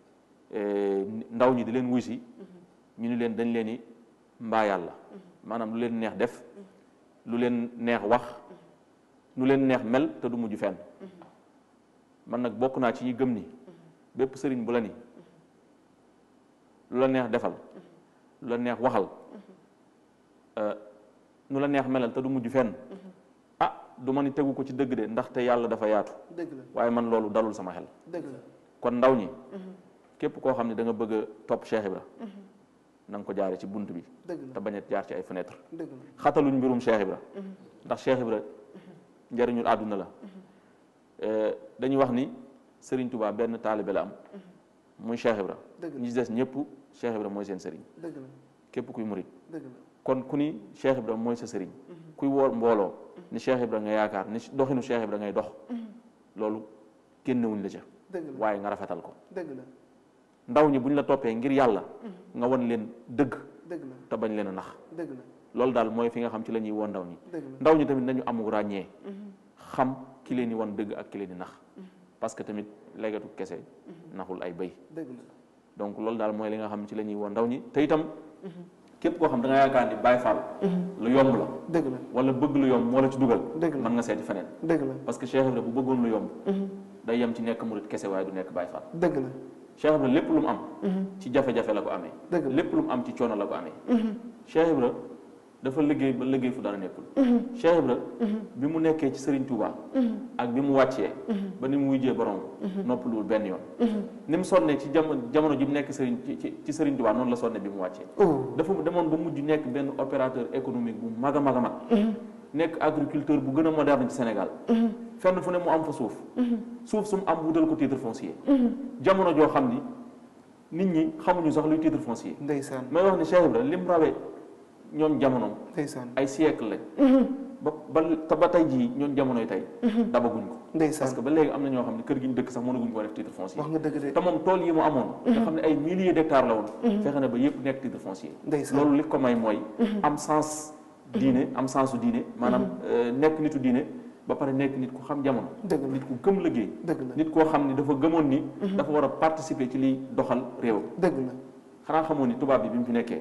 ndaw ñi di leen wuy si ñu ni leen dañ leen ni mbaa yàlla maanaam lu leen neex def lu leen neex wax lu leen neex mel te du mujj fenn man nag bokk naa ci ñi gëm ni bépp sëriñ bu la ni lu la neex defal lu la neex waxal nu la neex melal te du mujj fenn ah du ma ni tegu ko ci dëgg de ndaxte yàlla dafa yaatu dëgg la waaye man loolu dalul sama xel dëgg la kon ndaw ñi képp koo xam ne da nga bëgg a topp Cheikh Ibra na nga ko jaare ci bunt bi dëgg la te bañ a jaar ci ay fenêtre dëgg la xataluñ mbirum Cheikh Ibra ndax Cheikh Ibra njëriñul àdduna la dañuy wax ni Serigne Touba benn taalibe la am muy Cheikh Ibra dëgg la ñi ci des ñëpp Cheikh Ibra mooy seen sëriñ dëgg la képp kuy murit dëgg la kon ku ni Cheikh Ibra mooy sa sëriñ kuy woor mbooloo ni Cheikh Ibra nga yaakaar ni doxinu Cheikh Ibra ngay dox loolu génnewuñ la ca dëgg la waaye nga rafetal ko dëgg la ndaw ñi buñ la toppee ngir yàlla nga won leen dëgg dëgg la te bañ leen a nax dëgg la loolu daal mooy fi nga xam ci la ñuy won ndaw ñi dëgg la ndaw ñi tamit nañu amul ràññee xam ki leen di won dëgg ak ki leen di nax parce que tamit leggatu kese naxul ay bëy dëgg la donc loolu daal mooy li nga xam ci la ñuy won ndaw ñi te itam képp koo xam da nga yaakaar ni Baay Faal lu yomb la dëgg la wala bëgg lu yomb moo la ci dugal dëgg la mën nga seeti feneen dëgg la parce que Cheikh Ibra bu bëggoon lu yomb day yem ci nekk murit kese waaye du nekk Baay Faal dëgg la Cheikh Ibra lépp lu mu am ci jafe-jafe la ko amee dëgg la lépp lu mu am ci coono la ko amee Cheikh Ibra dafa liggéey ba liggéey fu dara nekkul Cheikh Ibra bi mu nekkee ci Serigne Touba ak bi mu wàccee ba ni mu wujjee borom noppaluwul benn yoon ni mu sonne ci jamono jamono ji mu nekk Serigne ci ci Serigne Touba noonu la sonne bi mu wàccee dafa demoon ba mujj nekk benn opérateur économique bu mag a mag a mag nekk agriculteur bu gën a moderne ci Sénégal fenn fu ne mu am fa suuf suuf su mu am wutal ko titre foncier jamono joo xam ni nit ñi xamuñu sax luy titre foncier ndeysaan may wax ni Cheikh Ibra lim rawee ñoom jamonoom ndeysaan ay siècle lañ ba ba te ba tey jii ñoom jamonoy tey dabaguñ ko ndeysaan parce que ba léegi am na ñoo xam ne kër gi ñu dëkk sax mënaguñ ko def titre foncier wax nga dëgg de te moom tool yi mu amoon nga xam ne ay milliers d'hectares la woon fexe na ba yëpp nekk titre foncier ndeysaan loolu li ko may mooy am sens diine am sensu diine maanaam nekk nitu diine ba pare nekk nit ku xam jamono nit ku gëm liggéey dëgg la nit koo xam ni dafa gëmoon ni dafa war a participer ci liy doxal réew dëgg la xanaa xamoon ni tubaab bi bi mu fi nekkee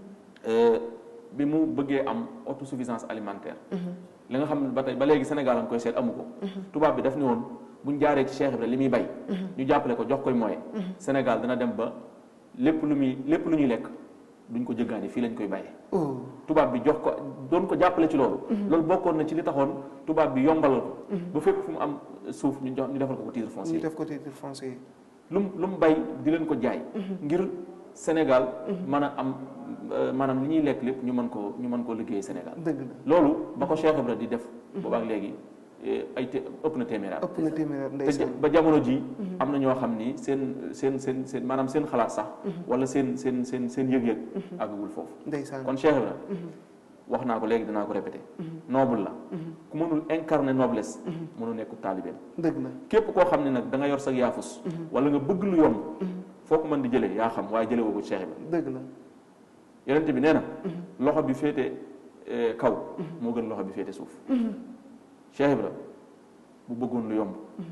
bi mu bëggee am autosuffisance alimentaire li nga xam ne ba tey ba léegi Sénégal am koy seet amu ko tubaab bi daf ni woon buñ jaaree ci Cheikh Ibra li muy bay ñu jàppale ko jox koy moyen Sénégal dana dem ba lépp lu muy lépp lu ñuy lekk duñ ko jëggaani fii lañ koy bàyyee tubaab bi jox ko doon ko jàppale ci loolu loolu bokkoon na ci li taxoon tubaab bi yombalal ko ba fépp fu mu am suuf ñu jox ñu defal ko ko titre foncier ñu def ko titre foncier lu mu lu mu bay di leen ko jaay ngir Sénégal mën a am maanaam li ñuy lekk lépp ñu mën koo ñu mën koo liggéey Sénégal dëgg la loolu ba ko Cheikh Ibra di def boobaak léegi ay te ëpp na téeméeraat ëpp na téeméeraat te ndeysaan ba jamono ji am na ñoo xam ni seen seen seen seen maanaam seen xalaat sax wala seen seen seen seen yëg-yëg àggagul foofu ndeysaan kon Cheikh Ibra wax naa ko léegi dinaa ko répété noble la ku mënul incarner noblesse mënu nekk taalibeem dëgg la képp koo xam ne nag da nga yor sa yaafus wala nga bëgg lu yomb foo ko mën di jëlee yaa xam waaye jëlee woo ko Cheikh Ibra dëgg la yonent bi nee na loxo bi féete kaw moo gën loxo bi féete suuf Cheikh Ibra bu bëggoon lu yomb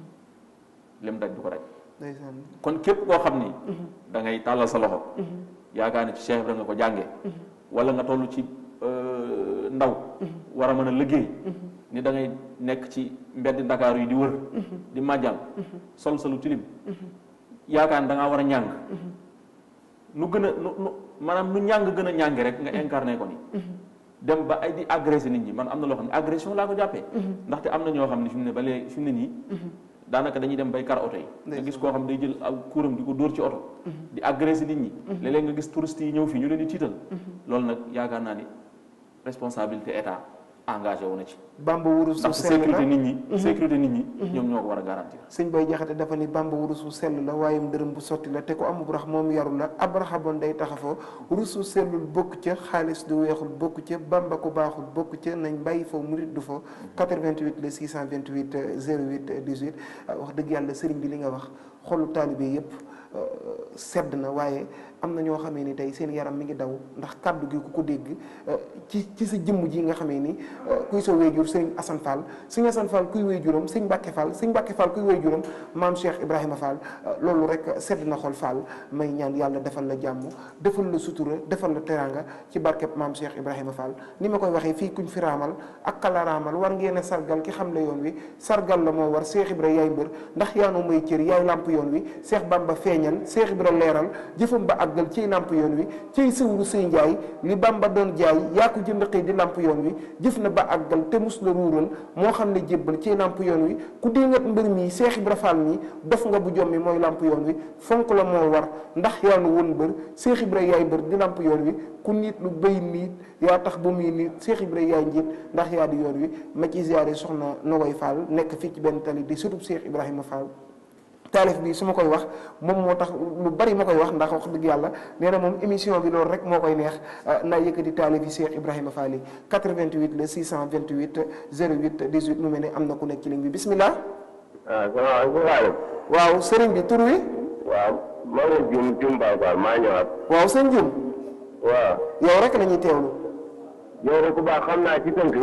lim daj du ko daj ndeysaan kon képp koo xam ni da ngay tàllal sa loxo yaakaar ne ci Cheikh Ibra nga ko jàngee wala nga toll ci ndaw war a mën a liggéey ni da ngay nekk ci mbedd Ndakaaru yi di wër di màjjal sol sa lu tilim yaakaar ne da ngaa war a ñàng nu gën a nu nu maanaam nu ñàng gën a ñàngi rek nga incarné ko ni dem ba ay di agressé nit ñi man am na loo xam ne agression laa ko jàppee ndaxte am na ñoo xam ne fi mu ne ba léegi fi mu ne nii daanaka dañuy dem bay kar oto yi nga gis koo xam day jël aw kuuram di ko dóor ci oto di agressé nit ñi léeg-léeg nga gis touristes yi ñëw fii ñu leen di tiital loolu nag yaakaar naa ni responsabilité état engagé wu na ci bamba wurus su ndax sell la sécurité nit ñi sécurité nit ñi ñoom ñoo ko war a garantir sëñ bay jaxate dafa ni bamba wurusu sell la waaye dërëm bu sotti la te ko amub rax moom yaru la ab raxaboon day taxafoo rusu sellul bokk ca xaalis du weexul bokk ca bamba ko baaxul bokk ca nañ bàyyi foo murit du fa 88 le 628 08 18 wax dëgg yàlla sëriñ bi li nga wax xolu taalibe yépp sedd na waaye am na ñoo xamee ni tey seen yaram mi ngi daw ndax kàddu gi ku ko dégg ci ci sa jëmm ji nga xamee ni kuy sa wéyjur sëriñ Assane Fall sëriñ Assane Fall kuy wéyjuram sëriñ Mbacke Fall sëriñ Mbacke Fall kuy wéyjuram maam Cheikh Ibrahima Fall loolu rek sedd na xol Fall may ñaan yàlla defal la jàmm defal la sutura defal la teranga ci barkeb maam Cheikh Ibrahima Fall ni ma koy waxee fii kuñ fi raamal ak kala raamal war ngeen a sargal ki xam le yoon wi sargal la moo war Cheikh Ibra yaay mbër ndax yaanu may cër yaay làmp yoon wi Cheikh Bamba feeñal Cheikh Ibra leeral jëfam ba àgg àggal ciy nàmp yoon wi ciy sëwru sëy njaay li bamba doon jaay yaa ko jënd xëy di nàmp yoon wi jëf na ba àggal te mus la ruural moo xam ne jébbal ciy nàmp yoon wi ku dingat mbër mi Seex Ibra Faal mi dof nga bu jommi mooy làmp yoon wi fonk la moo war ndax yaanu woon mbër Seex Ibra yaay mbër di làmp yoon wi ku nit lu béy niit yaa tax ba muy nit Seex Ibra yaay njiit ndax yaa di yoon wi ma ci ziyaare soxna Nogoy Fall nekk fii ci benn tali di sutub Seex Ibrahima Fall taalif bi su ma koy wax moom moo tax lu bari ma koy wax ndax wax dëgg yàlla nee na moom émission bi loolu rek moo koy neex naa yëkkati taalif yi Cheikh Ibrahima Fall yi 88 le 628 08 18 mu mel ne am na ku nekk ci ligne bi bismillah ah salaamaaleykum. waaw sëriñ bi tur wi waaw maa ngi jum jum Baye Fall maa ñëwaat. waaw sëñ Jum waaw. yow rek la ñuy teewlu yow de ku baax xam naa ci tënk.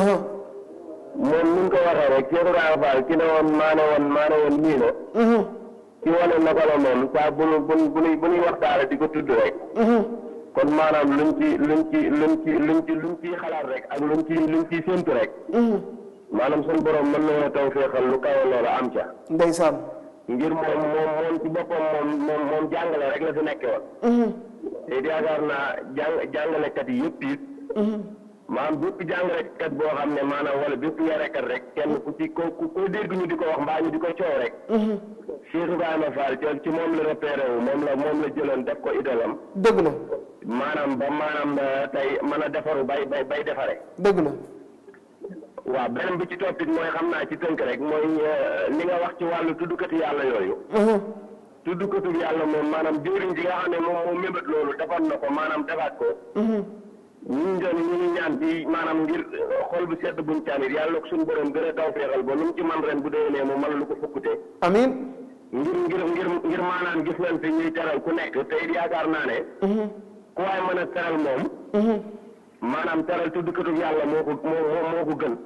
moom ni nga ko waxee rek Cheikh Ibrahima Fall ki ne woon maa ne woon maa ne woon nii la. ci wane naka la moom saa bu nu bu nu bu nu waxtaane di ko tudd rek. kon maanaam luñ ci luñ ci luñ ci luñ ci luñ ciy xalaat rek ak luñ ci luñ ciy séntu rek. maanaam suñu borom mën nañoo taw feexal lu kawe loola am ca. ndeysaan ngir moom moom moom ci boppam moom moom moom jàngale rek la fi nekke woon. te it yaakaar naa jàng jàngalekat yi yëpp it. maanaam bépp jàngalekat boo xam ne maanaam wala bépp yarekat rek kenn ku ci ko ku ko dégg ñu di ko wax mbaa ñu di ko coow rek. Cheikh Ibrahima Fall ci ci moom la repéré wu moom la moom la jëloon def ko idolam. dëgg la. maanaam ba maanaam tey mën a defaru bay bay bay defare. dëgg la. waaw beneen bi ci toppit mooy xam naa ci tënk rek mooy li nga wax ci wàllu tuddukati yàlla yooyu. tuddukatu yàlla moom maanaam jëriñ ji nga xam ne moom moo mébét loolu defoon na ko maanaam defaat ko. ñun doon ñu ngi ñaan ci maanaam ngir xol bu sedd buñ caanit yàlla ko suñu borom gën a taw feexal ba lu mu ci man ren bu déwénee mu mën lu ko fukkute. amiin. ngir ngir ngir ngir maanaam gis nañ fi ñuy teral ku nekk te it yaakaar naa ne. ku waay mën a teral moom. maanaam teral tuddkatu yàlla moo ko moo moo ko gën.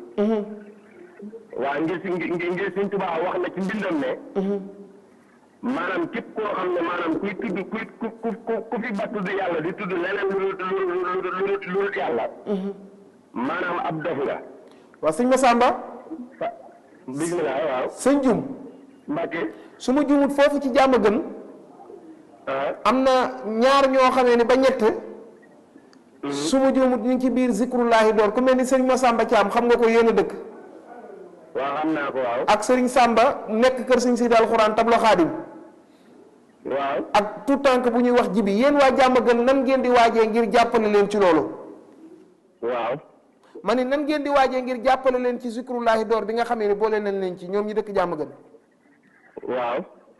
waa ngir si ngir ngir Sëñ Tuubaa wax na ci mbindam ne. maanaam képp koo xam ne maanaam kuy tudd kuy ku ku ku fi ba tudd yàlla di tudd leneen lu lu lu lu lu yàlla. maanaam ab dof nga. waaw sëñ Massamba. bismillah waaw. sëñ Jum. Mbacke. su ma jumut foofu ci jàmm gën. am na ñaar ñoo xamee ni ba ñett. su ma jumut ñu ngi ci biir zikrullahi door ku mel ni sëñ Massamba Thiam xam nga ko yéen a dëkk. waaw xam naa ko waaw. ak sëriñ Samba nekk kër sëñ Sidi Alxuraan tablo xaadim waaw ak tout tànk bu ñuy wax jibi yéen waa jàmm gën nan ngeen di waajee ngir jàppale leen ci loolu. waaw. ma ni nan ngeen di waajee ngir jàppale leen ci zikrullahi door bi nga xamee ni boole nañ leen ci ñoom ñi dëkk jàmm gën. waaw.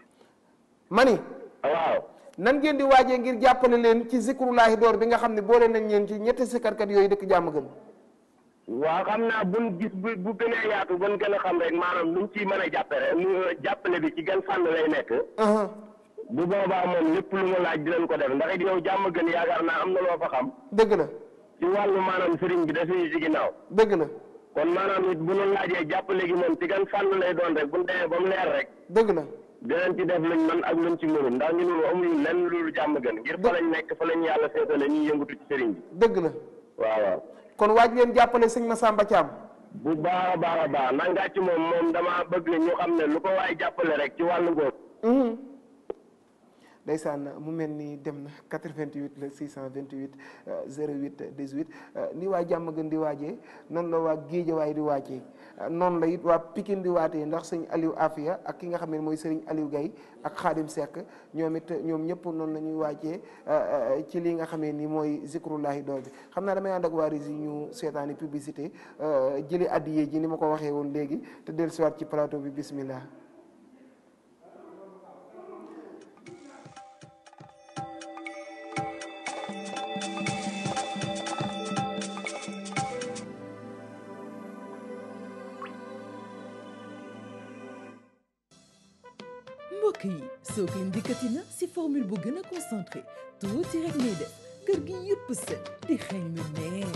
ma ni. waaw. nan ngeen di waajee ngir jàppale leen ci zikrullahi door bi nga xam ne boole nañ leen ci ñetti sikarkat yooyu dëkk jàmm gën. waaw xam naa buñ gis bu bu gënee yaatu buñ gën a xam rek maanaam luñ ciy mën a jàppale jàppale bi ci gën fànn lay nekk. bu boobaa moom lépp lu mu laaj dinañ ko def ndax it yow jàmm gën yaakaar naa am na loo fa xam. dëgg la. ci wàllu maanaam sëriñ bi desuñu ci ginnaaw. dëgg la. kon maanaam it bu ñu laajee jàppale gi moom ci gën fànn lay doon rek bu ñu demee ba mu leer rek. dëgg la. dinañ ci def luñ man ak luñ ci mënul ndax ñu ne amuñu lenn loolu jàmm gën ngir fa lañ nekk fa lañ yàlla seetale ñuy yëngatu ci sëriñ bi. dëgg la. waaw waaw. kon waaj leen jàppale sëñ Massamba Thiam. bu baax a baax a baax nangaa ci moom moom damaa bëgg ñu xam ne lu ko waay jàppale rek ci wàllu góor. ndeysaan mu mel ni dem na 88 la 628 08 18 ni waa jàmm gën di waajee noonu la waa géejawaay di waajee noonu la it waa Pikine di waatee ndax sëñ Aliou Afia ak ki nga xam ne mooy sëriñ Aliou Gaye ak Xaadim Seck ñoom it ñoom ñëpp noonu la ñuy waajee ci li nga xamee ni mooy zikrullahi door bi xam naa damay ànd ak waa Rési ñu seetaani publicité jëli addiyee ji ni ma ko waxee woon léegi te dellusiwaat ci plateau bi bismillah mbokk yi Soclean dikkati na si formule bu gën a concentré tuuti rek ngay def kër gi yëpp set di xeeñ lu neex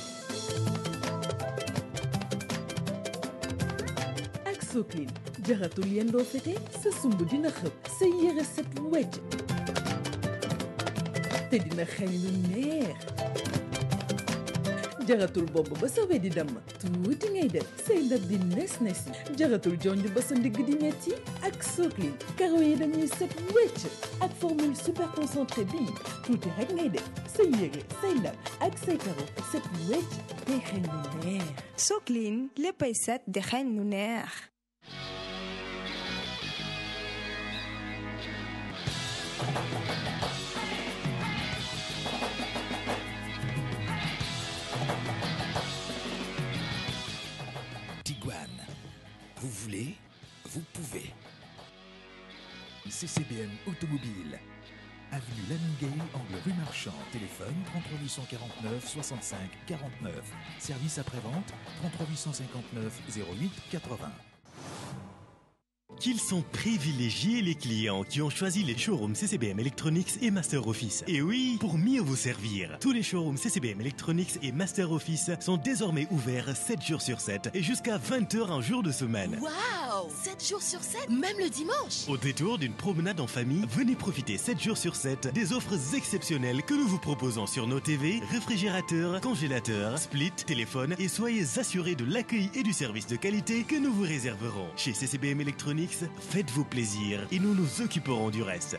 ak Soclean jaratul yendoo fete sa sumb dina xëpp sa yére set wecc te dina xeeñ lu neex jaratul bopp ba sa we di damm tuuti ngay def say ndab di nes nesi jaratul jonj ba sa ndigg di metti ak Soclean karo yi dañuy set wecc ak formule super concentré bii tuuti rek ngay def say yére say ndab ak say karo set wecc day xeeñ lu neex Soclean léppay set di xeeñ lu neex Tiguan. Vous voulez, vous pouvez. CCBM Automobile. Avenue Lamingay, angle rue Marchand. Téléphone 33 849 65 49. Service après-vente 33 859 08 80. Qu'ils sont privilégiés les clients qui ont choisi les showrooms CCBM Electronics et Master Office. Et oui, pour mieux vous servir, tous les showrooms CCBM Electronics et Master Office sont désormais ouverts 7 jours sur 7 et jusqu'à 20h en jour de semaine. Waouh 7 jours sur 7, même le dimanche Au détour d'une promenade en famille, venez profiter 7 jours sur 7 des offres exceptionnelles que nous vous proposons sur nos TV, réfrigérateurs, congélateurs, split, téléphone et soyez assurés de l'accueil et du service de qualité que nous vous réserverons. Chez CCBM Electronics, faites-vous plaisir et nous nous occuperons du reste.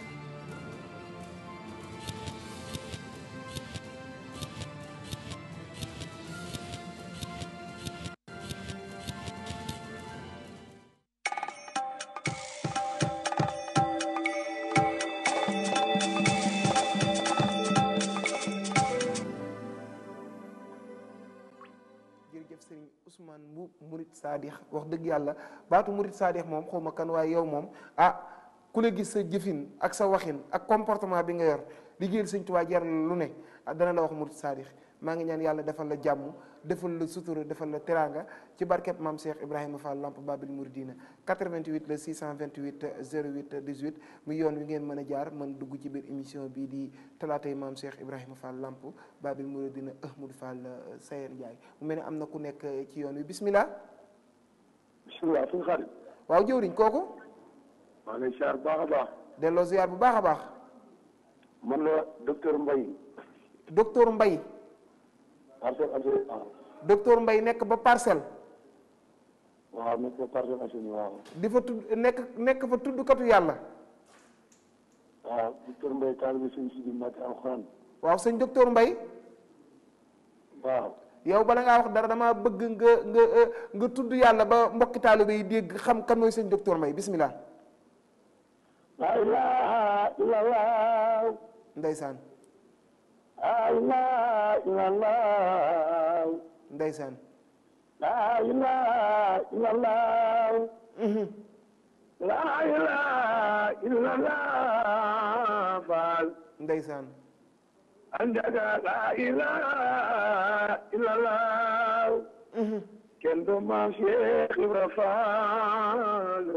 jërëjëf sëriñ Ousmane Mbuub Murit Saadix wax dëgg yàlla baatu Murit Saadix moom xaw ma kan waaye yow moom ah ku la gis sa jëfin ak sa waxin ak comportement bi nga yor liggéeyal sëñ Tuubaa jar lu ne ah dana la wax Murit Saadix maa ngi ñaan yàlla defal la jàmm defal la sutura defal la teraanga ci barkeb maam Cheikh Ibrahima Fall Lamp Babil Mouridina 88 la 628 08 18 mu yoon wi ngeen mën a jaar mën dugg ci biir émission bii di talaatay maam Cheikh Ibrahima Fall Lamp Babil Mouridina Ahmadou Fall Sayer Ndiaye mu mel ne am na ku nekk ci yoon wi bismillah bisimilah suñu xarit. waaw jëwriñ kooku maa ngi lay siyaar bu baax a baax. delloo ziar bu baax a baax man la docteur Mbaye. docteur Mbaye Parcelles Assainies waaw. docteur Mbaye nekk ba parcelle waaw nekk ba Parcelles Assainies waaw. di fa tudd nekk nekk fa tuddkatu yàlla waaw docteur Mbaye taalibe sëñ Sidi Mbacke alxuraan. waaw sëñ docteur Mbaye waaw. yow bala ngaa wax dara damaa bëgg nga nga nga tudd yàlla ba mbokki taalibe yi dégg xam kan mooy sëñ docteur Mbaye bismillah la ilaha illallah. ndeysaan la ilaha illallah. ndeysaan la ilaha illallah. la ilaha illallah. Faal. ndeysaan anjaga la ilaha illallah. kenn du maam Cheikh Ibra Faal.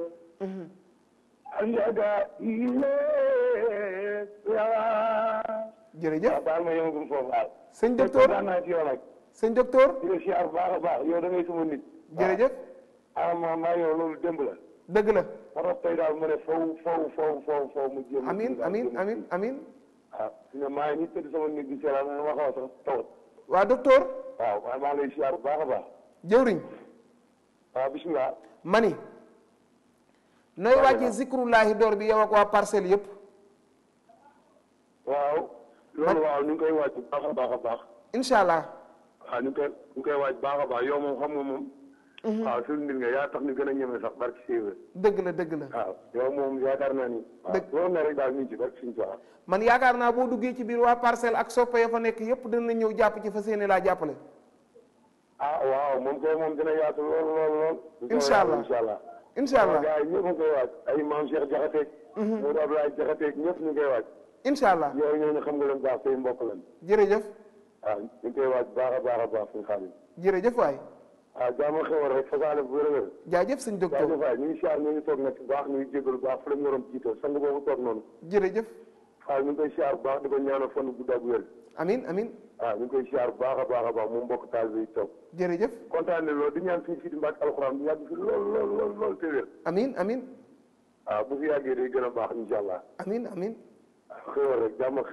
anjaga ile yawa. jërëjëf waaw baal ma yëngum foofu waaw. sëñ docteur kontaan naa ci yow nag. sëñ docteur di la siyaar bu baax a baax yow da ngay sama nit. jërëjëf ah ma maa yow loolu démb la. dëgg la ma tax tey daal mu ne faw faw faw faw faw mu jéem amin amin amin amin waaw su ne maa ngi nii tëdd sama nit di seelaan na ma xaw a sax tawat. waa docteur waaw waaye maa ngi lay siyaar bu baax a baax. jëwriñ waaw bisimilah. mani nooy wàccee zikrullahi door bi yow ak waa parcelle yëpp waaw loolu waaw ñu ngi koy waaj bu baax a baax a baax. incha allah waaw ñu ngi koy ñu ngi koy waaj baax a baax yow moom xam nga moom. waaw suñu nit nga yaa tax ñu gën a ñeme sax barki séeréer. dëgg la dëgg la waaw yow moom yaakaar naa ni. dëgg loolu ne rek daal ñu ngi ci barki suñu tubaab. man yaakaar naa boo duggee ci biir waa parcelle ak soppe ya fa nekk yëpp dina ñëw jàpp ci fa seeni laa jàppale ah waaw moom kay moom dina yaatu lool lool lool. incha allah incha allah. incha allah gars yi ñëpp ñu koy waaj ay maam Cheikh Jaxateeg. Modou Abdoulaye Jaxateeg ñëpp ñu koy waaj. incha allah yow ñooñu xam nga leen baax say mbokk leen. jërëjëf waaw ñu ngi koy waaj baax a baax a baax suñu xaalis. jërëjëf waay waaw jaama xewal rek fasaale bu wér-wér. jaajëf sëñ docteur jaajëf waay ñu ngi siyaar ñu ngi toog nag bu baax ñu ngi jégalu bu baax fu la ñu waroon jiitoo sang boobu toog noonu. jërëjëf waaw ñu ngi koy siyaar bu baax di ko ñaanal fan bu gudd ak wér. amin amin waaw ñu ngi koy siyaar bu baax a baax a baax moom mbokk taal bi toog. jërëjëf kontaan ne loolu di ñaan suñu fii di mbàkk alxuraan bu yàgg fi lool lool lool lool te wér. amin amin waaw bu fi yàggee day gën a baax incha allah. amin amin xéwal rek jàmm ak xéwal.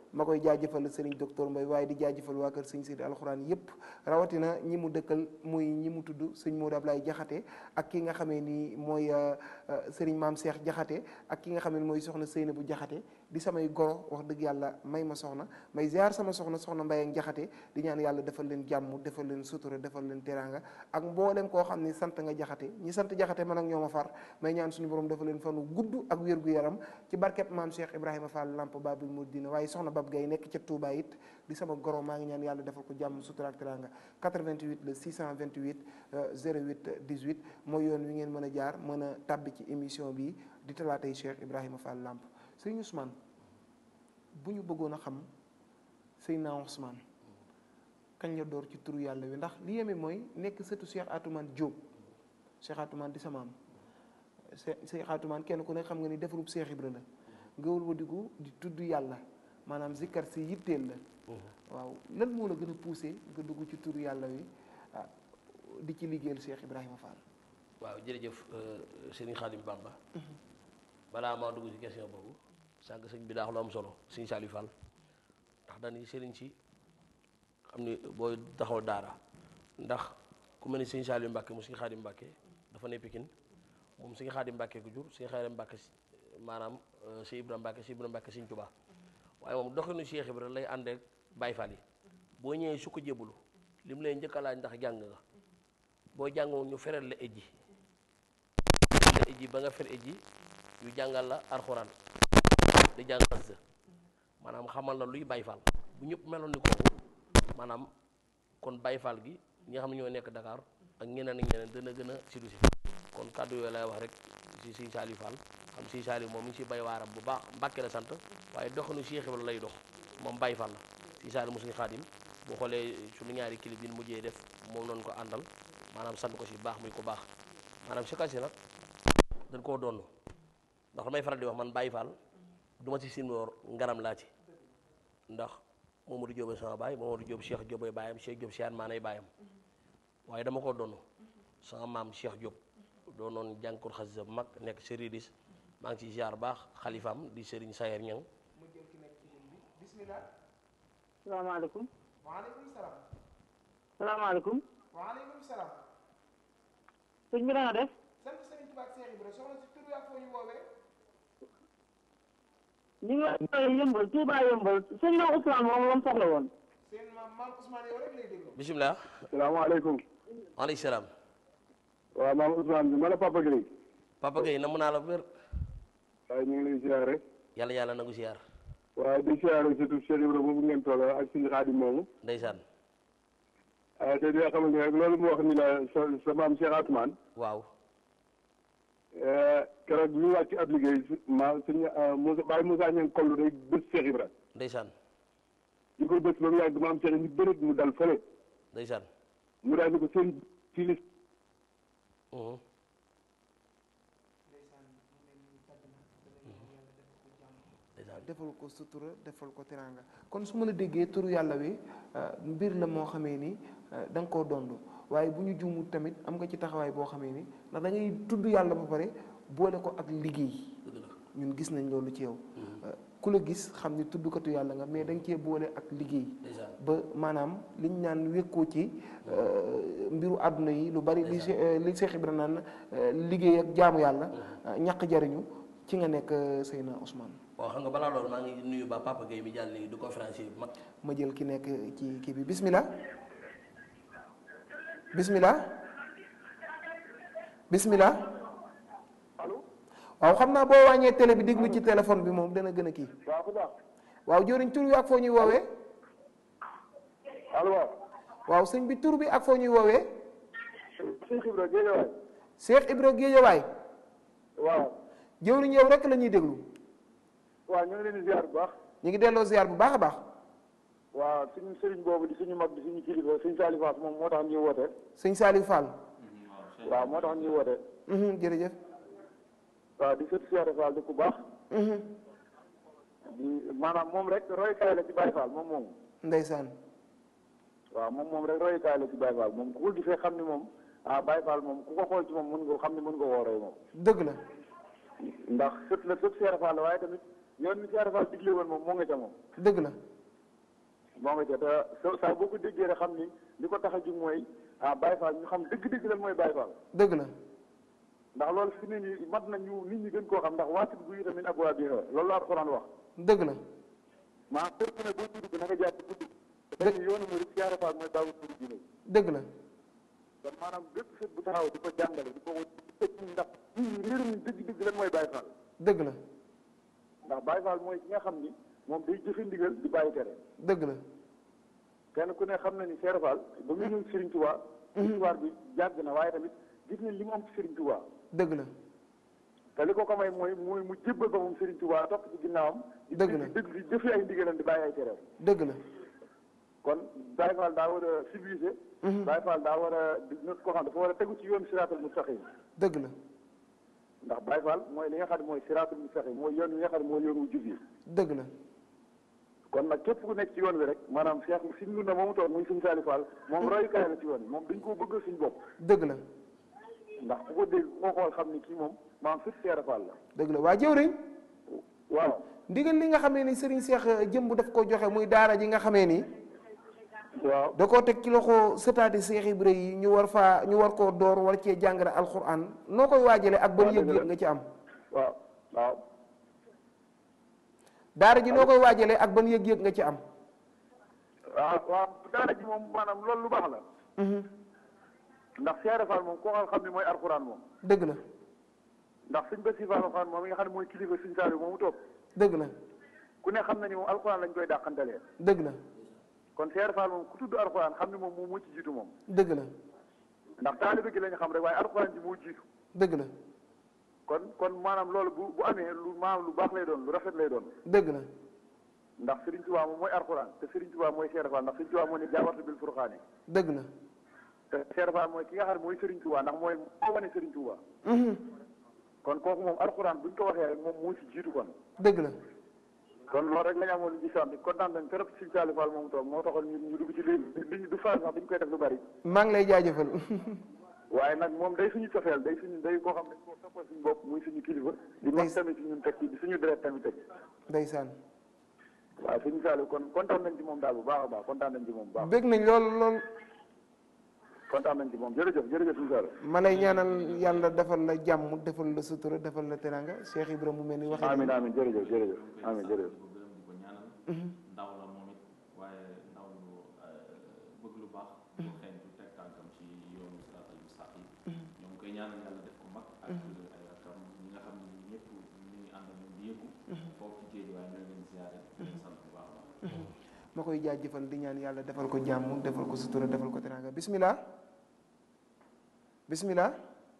ma koy jaajëfal sëriñ docteur Mbaye waaye di jaajëfal waa kër sëñ Sidi alxuraan yépp rawatina ñi mu dëkkal muy ñi mu tudd sëñ Modou Ablaye Jaxate ak ki nga xamee ni mooy sëriñ maam Cheikh Jaxate ak ki nga xamee ni mooy soxna Seyna bu Jaxate di samay goro wax dëgg yàlla may ma soxna may ziar sama soxna soxna Mbaye ak Jaxate di ñaan yàlla defal leen jàmm defal leen sutura defal leen teraanga ak mboolem koo xam ni sant nga Jaxate ñi sant Jaxate man ak ñoo ma far may ñaan suñu borom defal leen fanu gudd ak wér gu yaram ci barket maam Cheikh Ibrahima Fall Lamp Babil Mouridina waaye soxna Bab Gay nekk ca Touba it di sama goro maa ngi ñaan yàlla defal ko jàmm sutura ak teraanga 88 le 628 08 18 mooy yoon wi ngeen mën a jaar mën a tàbbi ci émission bi di talaatay Cheikh Ibrahima Fall Lamp sëñ Ousmane bu ñu bëggoon a xam Seydina Ousmane kañ la door ci turu yàlla wi ndax li yeme mooy nekk sëtu Cheikh Atoumane Diop Cheikh Atoumane di sama am Cheikh Atoumane kenn ku ne xam nga ni defarub Cheikh Ibra la nga wëlbatiku di tudd yàlla maanaam zikkar si yitteel la waaw lan moo la gën a poussé nga dugg ci turu yàlla wi ah di ci liggéeyal Cheikh Ibrahima Fall waaw jërëjëf sëriñ Xaadim Bamba balaa maa dugg ci question boobu sànq sëñ bi daax lu am solo sëñ Saliou Fall ndax dañuy sëriñ si xam ni booy taxaw daara ndax ku mel ni sëñ Saliou Mbàkke mu sëñ Xaadim Mbàkke dafa ne Pikine moom sëñ Xaadim Mbàkke ku jur sëñ Xaadim Mbàkke maanaam sëñ Ibra Mbàkke sëñ Ibra Mbàkke sëñ Tuubaa waaye moom doxinu Cheikh Ibra lay ànd ak Baay Faal yi boo ñëwee su ko jébbalu li mu lay njëkk a laaj ndax jàng nga boo jàngoon ñu fereel la ejji la ejji ba nga fer ejji ñu jàngal la alxuraan di jàng xasida maanaam xamal la luy Baay Faal bu ñëpp meloon ni kooku maanaam kon Baay Faal gi ñi nga xam ne ñoo nekk Dakar ak ñeneen ak ñeneen dana gën a sidu si kon kàddu yooyu lay wax rek si si Saliou Fall xam si Saliou moom mi ngi si bay waaram bu baax Mbàkke la sant waaye doxinu Cheikh Ibra lay dox moom Baay Faal la si Saliou mu suñu xaadim boo xoolee suñu ñaari clip yi ñu mujjee def moom noonu ko àndal maanaam sant ko si baax muy ko baax maanaam si kasi nag dañ koo doon ndax damay faral di wax man Baay Faal du ma si sinwoor ngaram laa ci ndax Mamadou Diop sama baay Mamadou Diop Cheikh Diop ay baayam Cheikh Diop Siyaan maanay baayam waaye dama koo doon sama maam Cheikh Diop doo noon jànkur xasida bu mag nekk Seridis maa ngi ci ziar baax xalifaam di Serigne Sayer Ñang mu jël ki nekk ci ligne bi bismillah salaamaaleykum waaleykum salaam salaamaaleykum waaleykum salaam sëñ bi na nga def sant Serigne Touba ak Cheikh Ibra soxna si tur ak foo ñu woowee ñu ngi woowee yëmbal Touba yëmbal sëñ na Ousmane moom lam soxla woon seen maam maam Ousmane yow rek lay déglu bisimilah salaamaaleykum waaleykum salaam waaw maam Ousmane bi ma la Papa Gueye Papa Gueye namm naa la wér waaye ñu ngi lay ziar rek yàlla yàlla nangu ziar waaye di ziar surtout Cheikh Ibra boobu ngeen toll ak suñu xaadim moomu ndeysaan te di nga xamante ne rek loolu mu wax ni la sa sa maam Cheikh Atoumane waaw keroog bi ñu wàcc ab liggéey ma suñu Moussa Baye Moussa ñeen kollu day bés Cheikh Ibra ndeysaan di ko bés ba mu yàgg maam Cheikh ni bërit mu dal fële ndeysaan mu daal di ko seen ci lis defal ko sutura defal ko teraanga kon su ma la déggee turu yàlla wi mbir la moo xamee ni da nga koo dond waaye bu ñu juumut tamit am nga ci taxawaay boo xamee ni ndax da ngay tudd yàlla ba pare boole ko ak liggéey ñun gis nañ loolu ci yow ku la gis xam ni tuddkatu yàlla nga mais da nga cee boole ak liggéey ba maanaam liñ naan wékkoo ci mbiru àdduna yi lu bari li li Cheikh Ibra naan liggéey ak jaamu yàlla ñàkk jariñu ci nga nekk Seyna Ousmane waaw xam nga balaa loolu maa ngi nuyu ba Papa Gueye mi jàll léegi du conférencier bu mag ma jël ki nekk ci kii bi bismillah bismillah bismillah waaw xam naa boo wàññee télé bi déglu ci téléphone bi moom dana gën a kii waaw jëriñ tur bi ak foo ñuy woowee allo waaw sëñ bi tur bi ak foo ñuy woowee Cheikh Ibra Géejawaay Cheikh Ibra Géejawaay waaw jëwriñ yow rek la ñuy déglu waaw ñu ngi leen di ziar bu baax ñu ngi delloo ziar bu baax a baax waaw suñu sëriñ boobu di suñu mag di suñu kilifa suñu Saliou Fall moom moo tax ñuy woote sëñ Saliou Fall waaw moo tax ñuy woote jërëjëf waaw di sët Cheikh Fall di ku baax di maanaam moom rek royukaay la ci Baye Fall moom moomu ndeysaan waaw moom moom rek royukaay la ci Baye Fall moom ku ko gisee xam ni moom ah Baye Fall moom ku ko xool ci moom mën nga xam ni mën nga woo roy moom dëgg la ndax sët la sët Cheikh Fall la waaye tamit yoon ni Cheikh Fall digle woon moom moo nga ca moom dëgg la moo nga ca te sa saa boo ko déggee rek xam ni li ko tax a jug mooy ah Baye Fall ñu xam dëgg-dëgg lan mooy Baye Fall dëgg la ndax loolu fi ne nii mat na ñu nit ñi gën koo xam ndax waasit bu yi tamit ak waa biir loolu la Alxuraan wax dëgg la maa kër ku ne boo ci dugg na nga jaar ci dugg dañ ni yoonu murid Cheikh Fall mooy baawu turu diine dëgg la kon maanaam bépp sët bu taxaw di ko jàngale di ko tëj ndax nit ñi réeru ñu dëgg-dëgg lan mooy Baye Fall dëgg la ndax Baye Fall mooy ki nga xam ni moom day jëfe ndigal di bàyyi tere dëgg la kenn ku ne xam na ni Cheikh Fall ba mu ñëw Serigne Touba histoire bi jàgg na waaye tamit gis nañ li mu am ci Serigne Touba dëgg la te li ko ko may mooy mooy mu jébbal ba moom Serigne Touba topp ci ginnaawam di dëgg la dëgg di jëfe ay ndigalam di bàyyi ay tereem dëgg la kon Baye Fall daa war a civilisé Baye Fall daa war a di nit ko xam dafa war a tegu ci yoon siraatal mustaqim dëgg la ndax Baye Fall mooy li nga xam ne mooy siraatal mustaqim mooy yoon wi nga xam ne mooy yoon wu jub yi dëgg la kon nag képp ku nekk ci yoon wi rek maanaam Cheikh si ngun na moomu toon muy suñu Saliou Fall moom royukaay la ci yoon wi moom dañ koo bëgg suñu bopp dëgg la ndax ku ko dégg ku ko xool xam ni kii moom maanaam fit Cheikh Fall la dëgg la waa jëwriñ waaw ndigal li nga xamee ni Serigne Cheikh jëmb daf ko joxe muy daara ji nga xamee ni waaw da koo teg ci loxo sëtaati Cheikh Ibra yi ñu war faa ñu war koo door war cee jàngale alxuraan noo koy waajale ak ban yëg-yëg nga ci am waaw waaw daara ji noo koy waajale ak ban yëg-yëg nga ci am waaw waaw daara ji moom maanaam loolu lu baax la ndax Cheikh Fall moom koo xam ne mooy alxuraan moom dëgg la ndax suñ ba si Fall alxuraan moom mi nga xam ne mooy kilifa suñ Saliou moomu toog dëgg la ku ne xam na ni moom alxuraan lañ koy dàqantalee dëgg la kon Cheikh Fall moom ku tudd alxuraan xam ne moom moom moo ci jiitu moom dëgg la ndax taalibe gi lañ xam rek waaye alxuraan ji moo jiitu dëgg la kon kon maanaam loolu bu bu amee lu maanaam lu baax lay doon lu rafet lay doon dëgg la ndax Serigne Touba moom mooy alxuraan te Serigne Touba mooy Cheikh Fall ndax Serigne Touba moo ne jaawartu bil furqaani dëgg la te Cheikh Fall mooy ki nga xam ne mooy Serigne Touba ndax mooy moo wane Serigne Touba kon kooku moom alxuraan buñ ko waxee rek moom moo ci jiitu kon dëgg la kon loolu rek la ñu amoon lu ci sant kontaan nañ trop si Saliou Fall moom toog moo taxoon ñu ñu dugg ci lii li du faal sax dañ koy def lu bari maa ngi lay jaajëfal waaye nag moom day suñu cofeel day suñu day koo xam ne koo soppal suñu bopp muy suñu kilifa di mag tamit ci ñun teg ci di suñu deret tamit teg ndeysaan waaw suñu Saliou kon kontaan nañ ci moom daal bu baax a baax kontaan nañ ci moom bu baax bég nañ lool lool kontaan nañ ci moom jërëjëf jërëjëf suñu Saliou ma lay ñaanal yàlla defal la jàmm defal la sutura defal la teranga Cheikh Ibrahima mu mel ni waxee amiin amiin jërëjëf jërëjëf amiin jërëjëf ndaw la moom it waaye ndaw lu bëgg lu baax bu xëy du teg tànkam ci yoonu siraatal mustaqim ñoo ngi koy ñaanal yàlla def ko mag ak ay rakam ñi nga xam ne ñëpp ñu ngi ànd ak ñoom di yëngu foofu ci géej waaye ñoo leen ziare di leen sant bu baax a baax ma koy jaajëfal di ñaan yàlla defal ko jàmm defal ko sutura defal ko teranga bismillah bismillah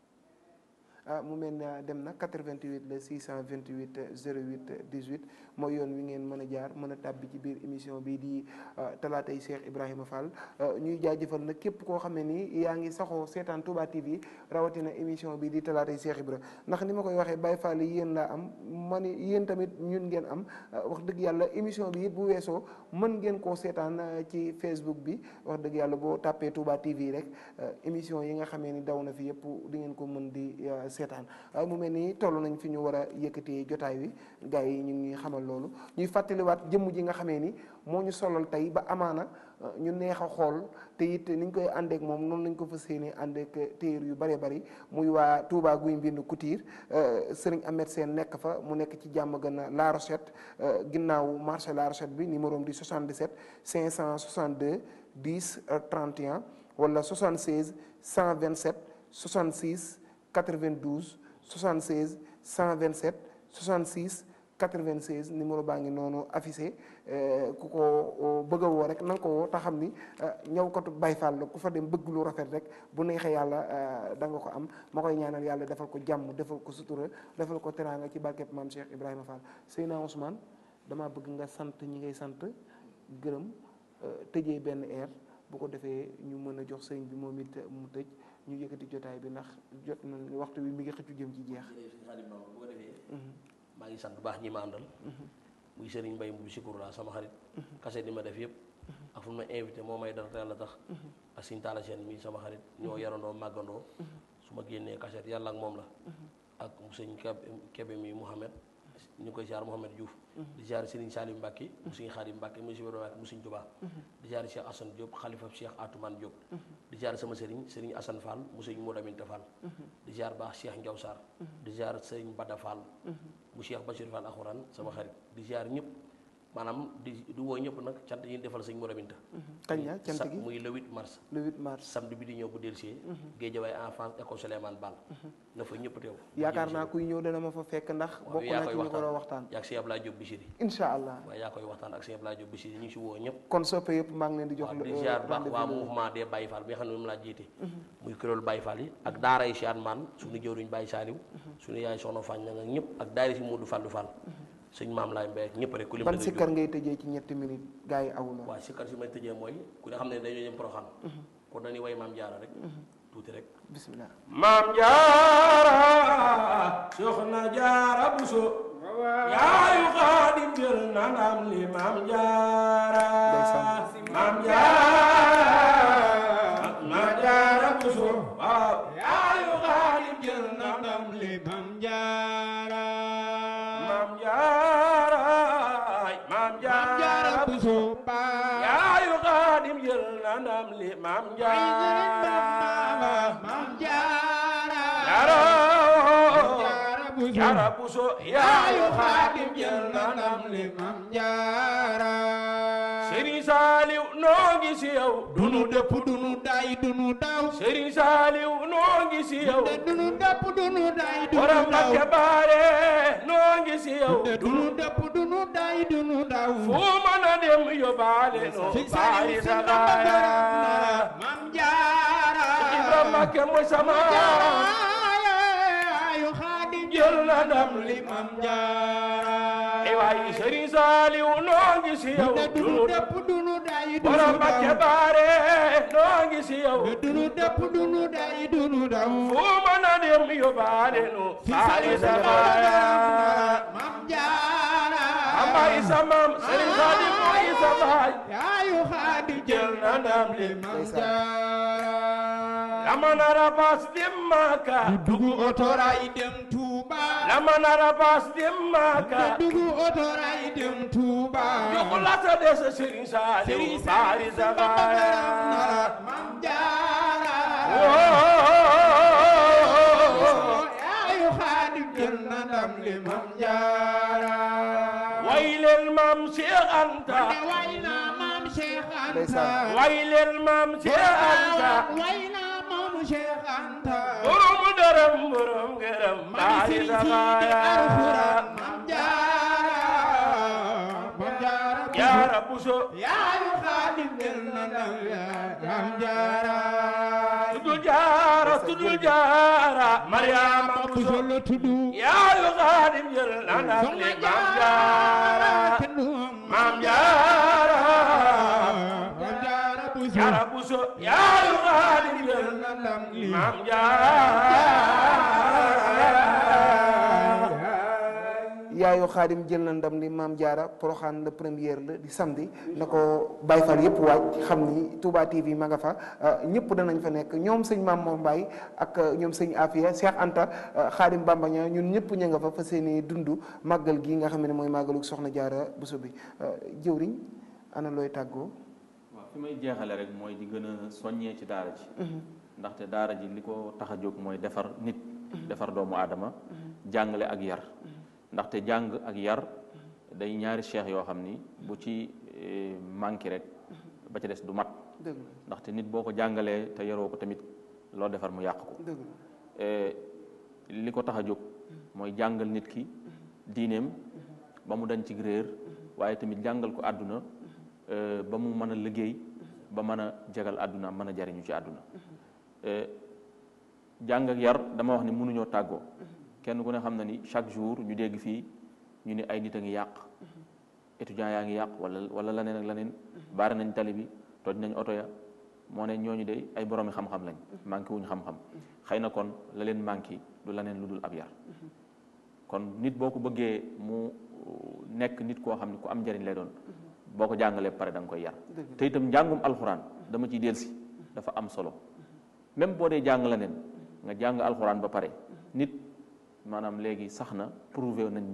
ah mu mel ne dem na 88 la 628 08 18 mooy yoon wi ngeen mën a jaar mën a tàbbi ci biir émission bi di talaatay Cheikh Ibrahima Fall ñuy jaajëfal nag képp koo xam ne nii yaa ngi saxoo seetaan Touba TV rawatina émission bi di talaatay Cheikh Ibra ndax ni ma koy waxee Baye Fall yi yéen laa am ma ni yéen tamit ñun ngeen am wax dëgg yàlla émission bi it bu weesoo mën ngeen koo seetaan ci Facebook bi wax dëgg yàlla boo tàppee Touba TV rek émission yi nga xamee ni daw na fi yëpp di ngeen ko mën di seetaan waaye mu mel ni toll nañ fi ñu war a yëkkatee jotaay wi gars yi ñu ngi xamal loolu ñuy fàttaliwaat jëmm ji nga xamee ni moo ñu solal tey ba amaana ñu neex a xool te it ni ñu koy àndeek moom noonu lañ ko fas yéene àndeek téer yu bëree bëri muy waa Touba guy mbind Couture Serigne Ahmed Sène nekk fa mu nekk ci jàmm gën a La Rochette ginnaaw marché La Rochette bi numéro di 77 562 10 31 wala 76 127 66 92 76 127 66 96 numéro baa ngi noonu affiché ku ko bëgg a woo rek na nga ko woo te xam ni ñëwkatu Baye Fall la ku fa dem bëgg lu rafet rek bu neexee yàlla da nga ko am ma koy ñaanal yàlla defal ko jàmm defal ko sutura defal ko teraanga ci barkeb maam Cheikh Ibrahima Fall Seyna Ousmane damaa bëgg nga sant ñi ngay sant gërëm tëjee benn air bu ko defee ñu mën a jox sëriñ bi moom it mu tëj ñu yëkkati jotaay bi ndax jot na waxtu bi mi ngi xëccu jëm ci jeex. bu ko defee. maa ngi sant bu baax ñi ma àndal. muy Serigne Mbaye Mbubi Sikour laa sama xarit. kase di ma def yëpp. ak fu ma invité moo may dara te yàlla tax. ak Sine Talla Sène mii sama xarit. ñoo yarandoo màggandoo. su ma génnee kaset yàlla ak moom la. ak sëñ Kebe mi Mouhamed ñu koy ziar Mouhamed Diouf di ziar Serigne Salim Mbacke mu Serigne Khadim Mbacke mu Serigne Mbacke mu Serigne Touba di ziar Cheikh Assane Diop xalifa Cheikh Atoumane Diop di ziar sama Serigne Serigne Assane Fall mu Serigne Modou Aminta Fall di ziar baax Cheikh Ndiaw Sarr di ziar Serigne Bada Fall mu Cheikh Bachir Fall Akhouran sama xarit di ziar ñëpp maanaam di di woo ñëpp nag cant yi ñu defal sëñ Modou Aminta kañ la cant gi muy le 8 mars le 8 mars samedi bi di ñëw bu dellusee Guédiawaye enfance école Souleymane Ball na fa ñëpp teew yaakaar naa kuy ñëw dana ma fa fekk ndax bokk yaa na koy ci ñu ko doon waxtaan waxtaan yaa ak sëñ Abdoulaye Diop Bichiri incha allah waaw yaa koy waxtaan ak sëñ Abdoulaye Diop Bichiri ñu ngi si woo ñëpp kon soppe yëpp maa ngi leen di jox di ziar baax waa mouvement des Baye Fall bi nga xam ne moom laa jiite muy kuréelu Baye Fall yi ak daara yi si an maan suñu jëwriñ Baye Saliou suñu yaay soxna Fañ na nga ñëpp ak daara si Modou Fallou Fall sëñ maam laay mbay ak ñëpp rek ku lim ban da ngay sikkar jóg. ngay tëjee ci ñetti minutes gars yi aw na waaw sikkar si may tëjee mooy ku ne xam ne dañoo jëm Porokhane kon dañuy way maam jaara rek tuuti rek bismillah maam jaara soxna jaara buso yaayu xaadim jël na ndam li maam jaara maam jaara maam jaara buso waaw yaayu xaadim jël na ndam li maam jaara maam jaara maam jaara buso yaayu xaadim jël na ndam li maam jaara maam jaara jaara buso yaayu xaadim jël na ndam li maam jaara Serigne Saliou noo ngi si yow dunu dëpp dunu day dunu daw Serigne Saliou noo ngi si yow dunu dëpp dunu day dunu daw borom Mbakke baare noo ngi si yow dunu dëpp dunu day dunu daw fu mën a dem yóbbaale noo baari sagaara maam jaara Ibrahima Mbakke mooy sama ayu xaadim jël na ndam li maam jaara ay waay Serigne Saliou noo ngi si yow dunu dëpp dunu day dunu borom Mbakke baare noo ngi si yow dunu dëpp dunu day dunu daw fu mën a dem yóbbaale noo baari sagaara maam jaara amba isa maam Serigne Saliou mooy isa baay ayu xaadim jël na ndam li maam jaara lama nara bas dem Maka dugu otoray dem Touba lama nara bas dem Maka dugu otoray dem Touba jox la sa des Serigne Saliou bari sagara mam jaara ayu xaadim jël na ndam li mam jaara way leen mam Cheikh Anta way na mam Cheikh Anta way leen mam Cheikh Anta way na mam Cheikh Anta borom dërëm borom gërëm bari sagara mam jaara mam jaara jaara buso yaayu xaadim jël na ndam mam jaara tuddu jaara tuddu jaara Mariama buso la tuddu yaayu xaadim jël na ndam li mam jaara mam jaara mam jaara buso jaara buso yaayu xaadim jël na ndam li mam yaayu xaadim jël na ndam li maam jaara poroxaan la première la di samedi na ko Baye Fall yëpp waaj xam ni Touba TV ma nga fa ñëpp danañ fa nekk ñoom sëñ Maam Mor Mbaye ak ñoom sëñ Afia Cheikh Anta xaadim Bambaña ñun ñëpp ña nga fa fa seeni dund màggal gi nga xam ne mooy màggalu soxna jaara Buso bi jëwriñ ana looy tàggoo waaw fi may jeexale rek mooy di gën a soññee ci daara ji ndaxte daara ji li ko tax a jóg mooy defar nit defar doomu aadama jàngale ak yar ndaxte jàng ak yar day ñaari cheikh yoo xam ni bu ci manqué rek ba ca des du mat dëgg ndaxte nit boo ko jàngalee te yaroo ko tamit loo defar mu yàq ko dëgg li ko tax a jóg mooy jàngal nit ki diineem ba mu dañ ci réer waaye tamit jàngal ko àdduna ba mu mën a liggéey ba mën a jagal àdduna mën a jariñu ci àdduna jàng ak yar dama wax ni mënuñoo tàggoo kenn ku ne xam na ni chaque jour ñu dégg fii ñu ni ay nit a ngi yàq étudiants yaa ngi yàq wala wala leneen ak leneen baare nañ tali bi toj nañ oto ya moo ne ñooñu de ay boroomi xam-xam lañ manqué wuñ xam-xam xëy na kon la leen manqué du leneen lu dul ab yar kon nit boo ko bëggee mu nekk nit koo xam ne ku am njëriñ lay doon boo ko jàngalee pare da nga koy yar te itam njàngum alxuraan dama ciy delsi dafa am solo même boo dee jàng leneen nga jàng alxuraan ba pare nit maanaam léegi sax na prouvé nañ ni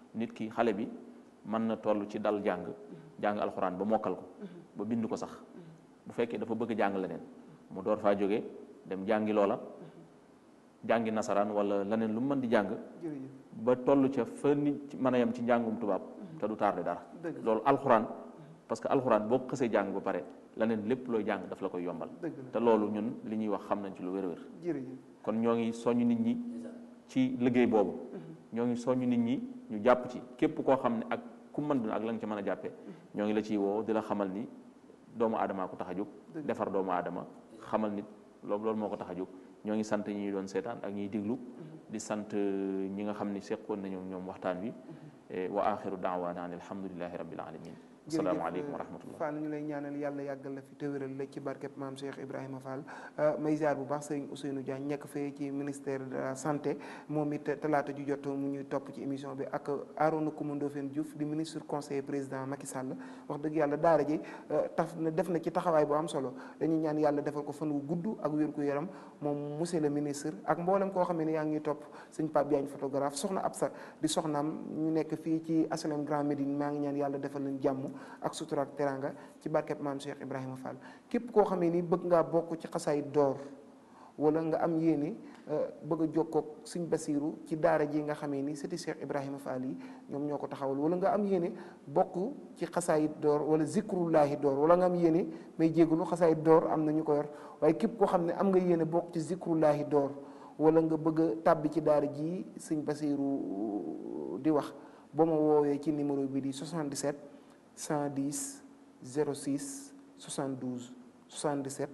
nit ki xale bi mën na toll ci dal jàng jàng alxuraan ba mokkal ko ba bind ko sax bu fekkee dafa bëgg jàng leneen mu door faa jóge dem jàngi loola jàngi nasaraan wala leneen lu mu mën di jàng ba toll ca fa nit mën a yem ci njàngum tubaab te du tardé dara loolu alxuraan parce que alxuraan boo ko xësee jàng ba pare leneen lépp looy jàng daf la koy yombal te loolu ñun li ñuy wax xam nañ ci lu wér-wér kon ñoo ngi soññ nit ñi ci liggéey boobu ñoo ngi soññ nit ñi ñu jàpp ci képp koo xam ne ak ku mën duna ak la nga ci mën a jàppee ñoo ngi la ciy woo di la xamal ni doomu aadamaa ko tax a jóg defar doomu aadama xamal nit loolu loolu moo ko tax a jóg ñoo ngi sant ñi doon seetaan ak ñiy diglu di sant ñi nga xam ni seqoon nañu ñoom waxtaan wi wa axiru daawaana an alhamdulilahi rabbil alamin asalaamaaleykum wa rahmatullah Fall ñu lay ñaanal yàlla yàggal la fi te wéral la ci barkeb maam Cheikh Ibrahima Fall may ziar bu baax sëriñ Ousseynou Diagne nekk fee ci ministère de la santé moom it talaata ju jot mu ñuy topp ci émission bi ak Arona Coumba Ndoffène Diouf di ministre conseiller président Macky Sall wax dëgg yàlla daara ji taf na def na ci taxawaay bu am solo dañuy ñaan yàlla defal ko fan wu gudd ak wér gu yaram moom monsieur le ministre ak mboolem koo xam ne yaa ngi topp sëñ Pape Diagne photographe soxna Absa di soxnaam ñu nekk fii ci HLM Grand Médine maa ngi ñaan yàlla defal leen jàmm ak sutura ak teranga ci barkeb maam Cheikh Ibrahima Fall képp koo xamee ni bëgg ngaa bokk ci xasaay door wala nga am yéene bëgg a jokkoog Sëñ Basiiru ci daara ji nga xamee ni sëti Cheikh Ibrahima Fall yi ñoom ñoo ko taxawal wala nga am yéene bokk ci xasaayit door wala zikrullahi door wala nga am yéene may jégalu xasaayit door am na ñu ko yor waaye képp koo xam ne am nga yéene bokk ci zikrullahi door wala nga bëgg a tàbbi ci daara ji Sëñ Basiiru di wax boo ma woowee ci numéro bi di 77 110 06 72 77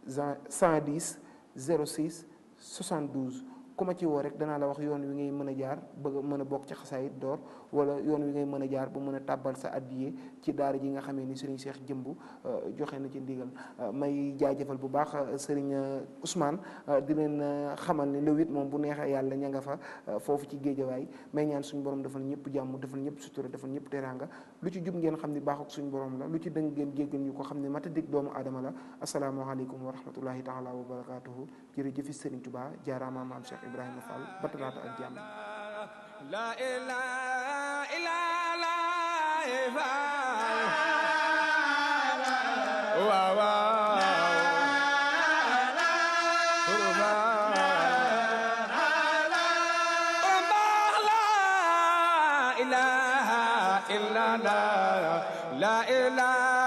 110 06 72 ku ma ci woo rek danaa la wax yoon wi ngay mën a jaar bëgg a mën a bokk ci xasaayit door wala yoon wi ngay mën a jaar ba mën a tàbbal sa addiye ci daara ji nga xamee ni Serigne Cheikh Jëmb joxe na ci ndigal may jaajëfal bu baax Serigne Ousmane di leen xamal ni le huit moom bu neexee yàlla ña nga fa foofu ci géejawaay may ñaan suñu borom defal ñëpp jàmm defal ñëpp sutura defal ñëpp teraanga lu ci jub ngeen xam ni baax ak suñu borom la lu ci dëng ngeen jéggal ñu ko xam ne mata dig doomu aadama la asalaamaaleykum wa rahmatullahi taala wa barakatuhu jërëjëfi Serigne Touba jaaraama maam Cheikh Ibrahima Fall ba talaata ak jàmm La ilaha illa Allah Wa wa La ilaha illa Allah La ilaha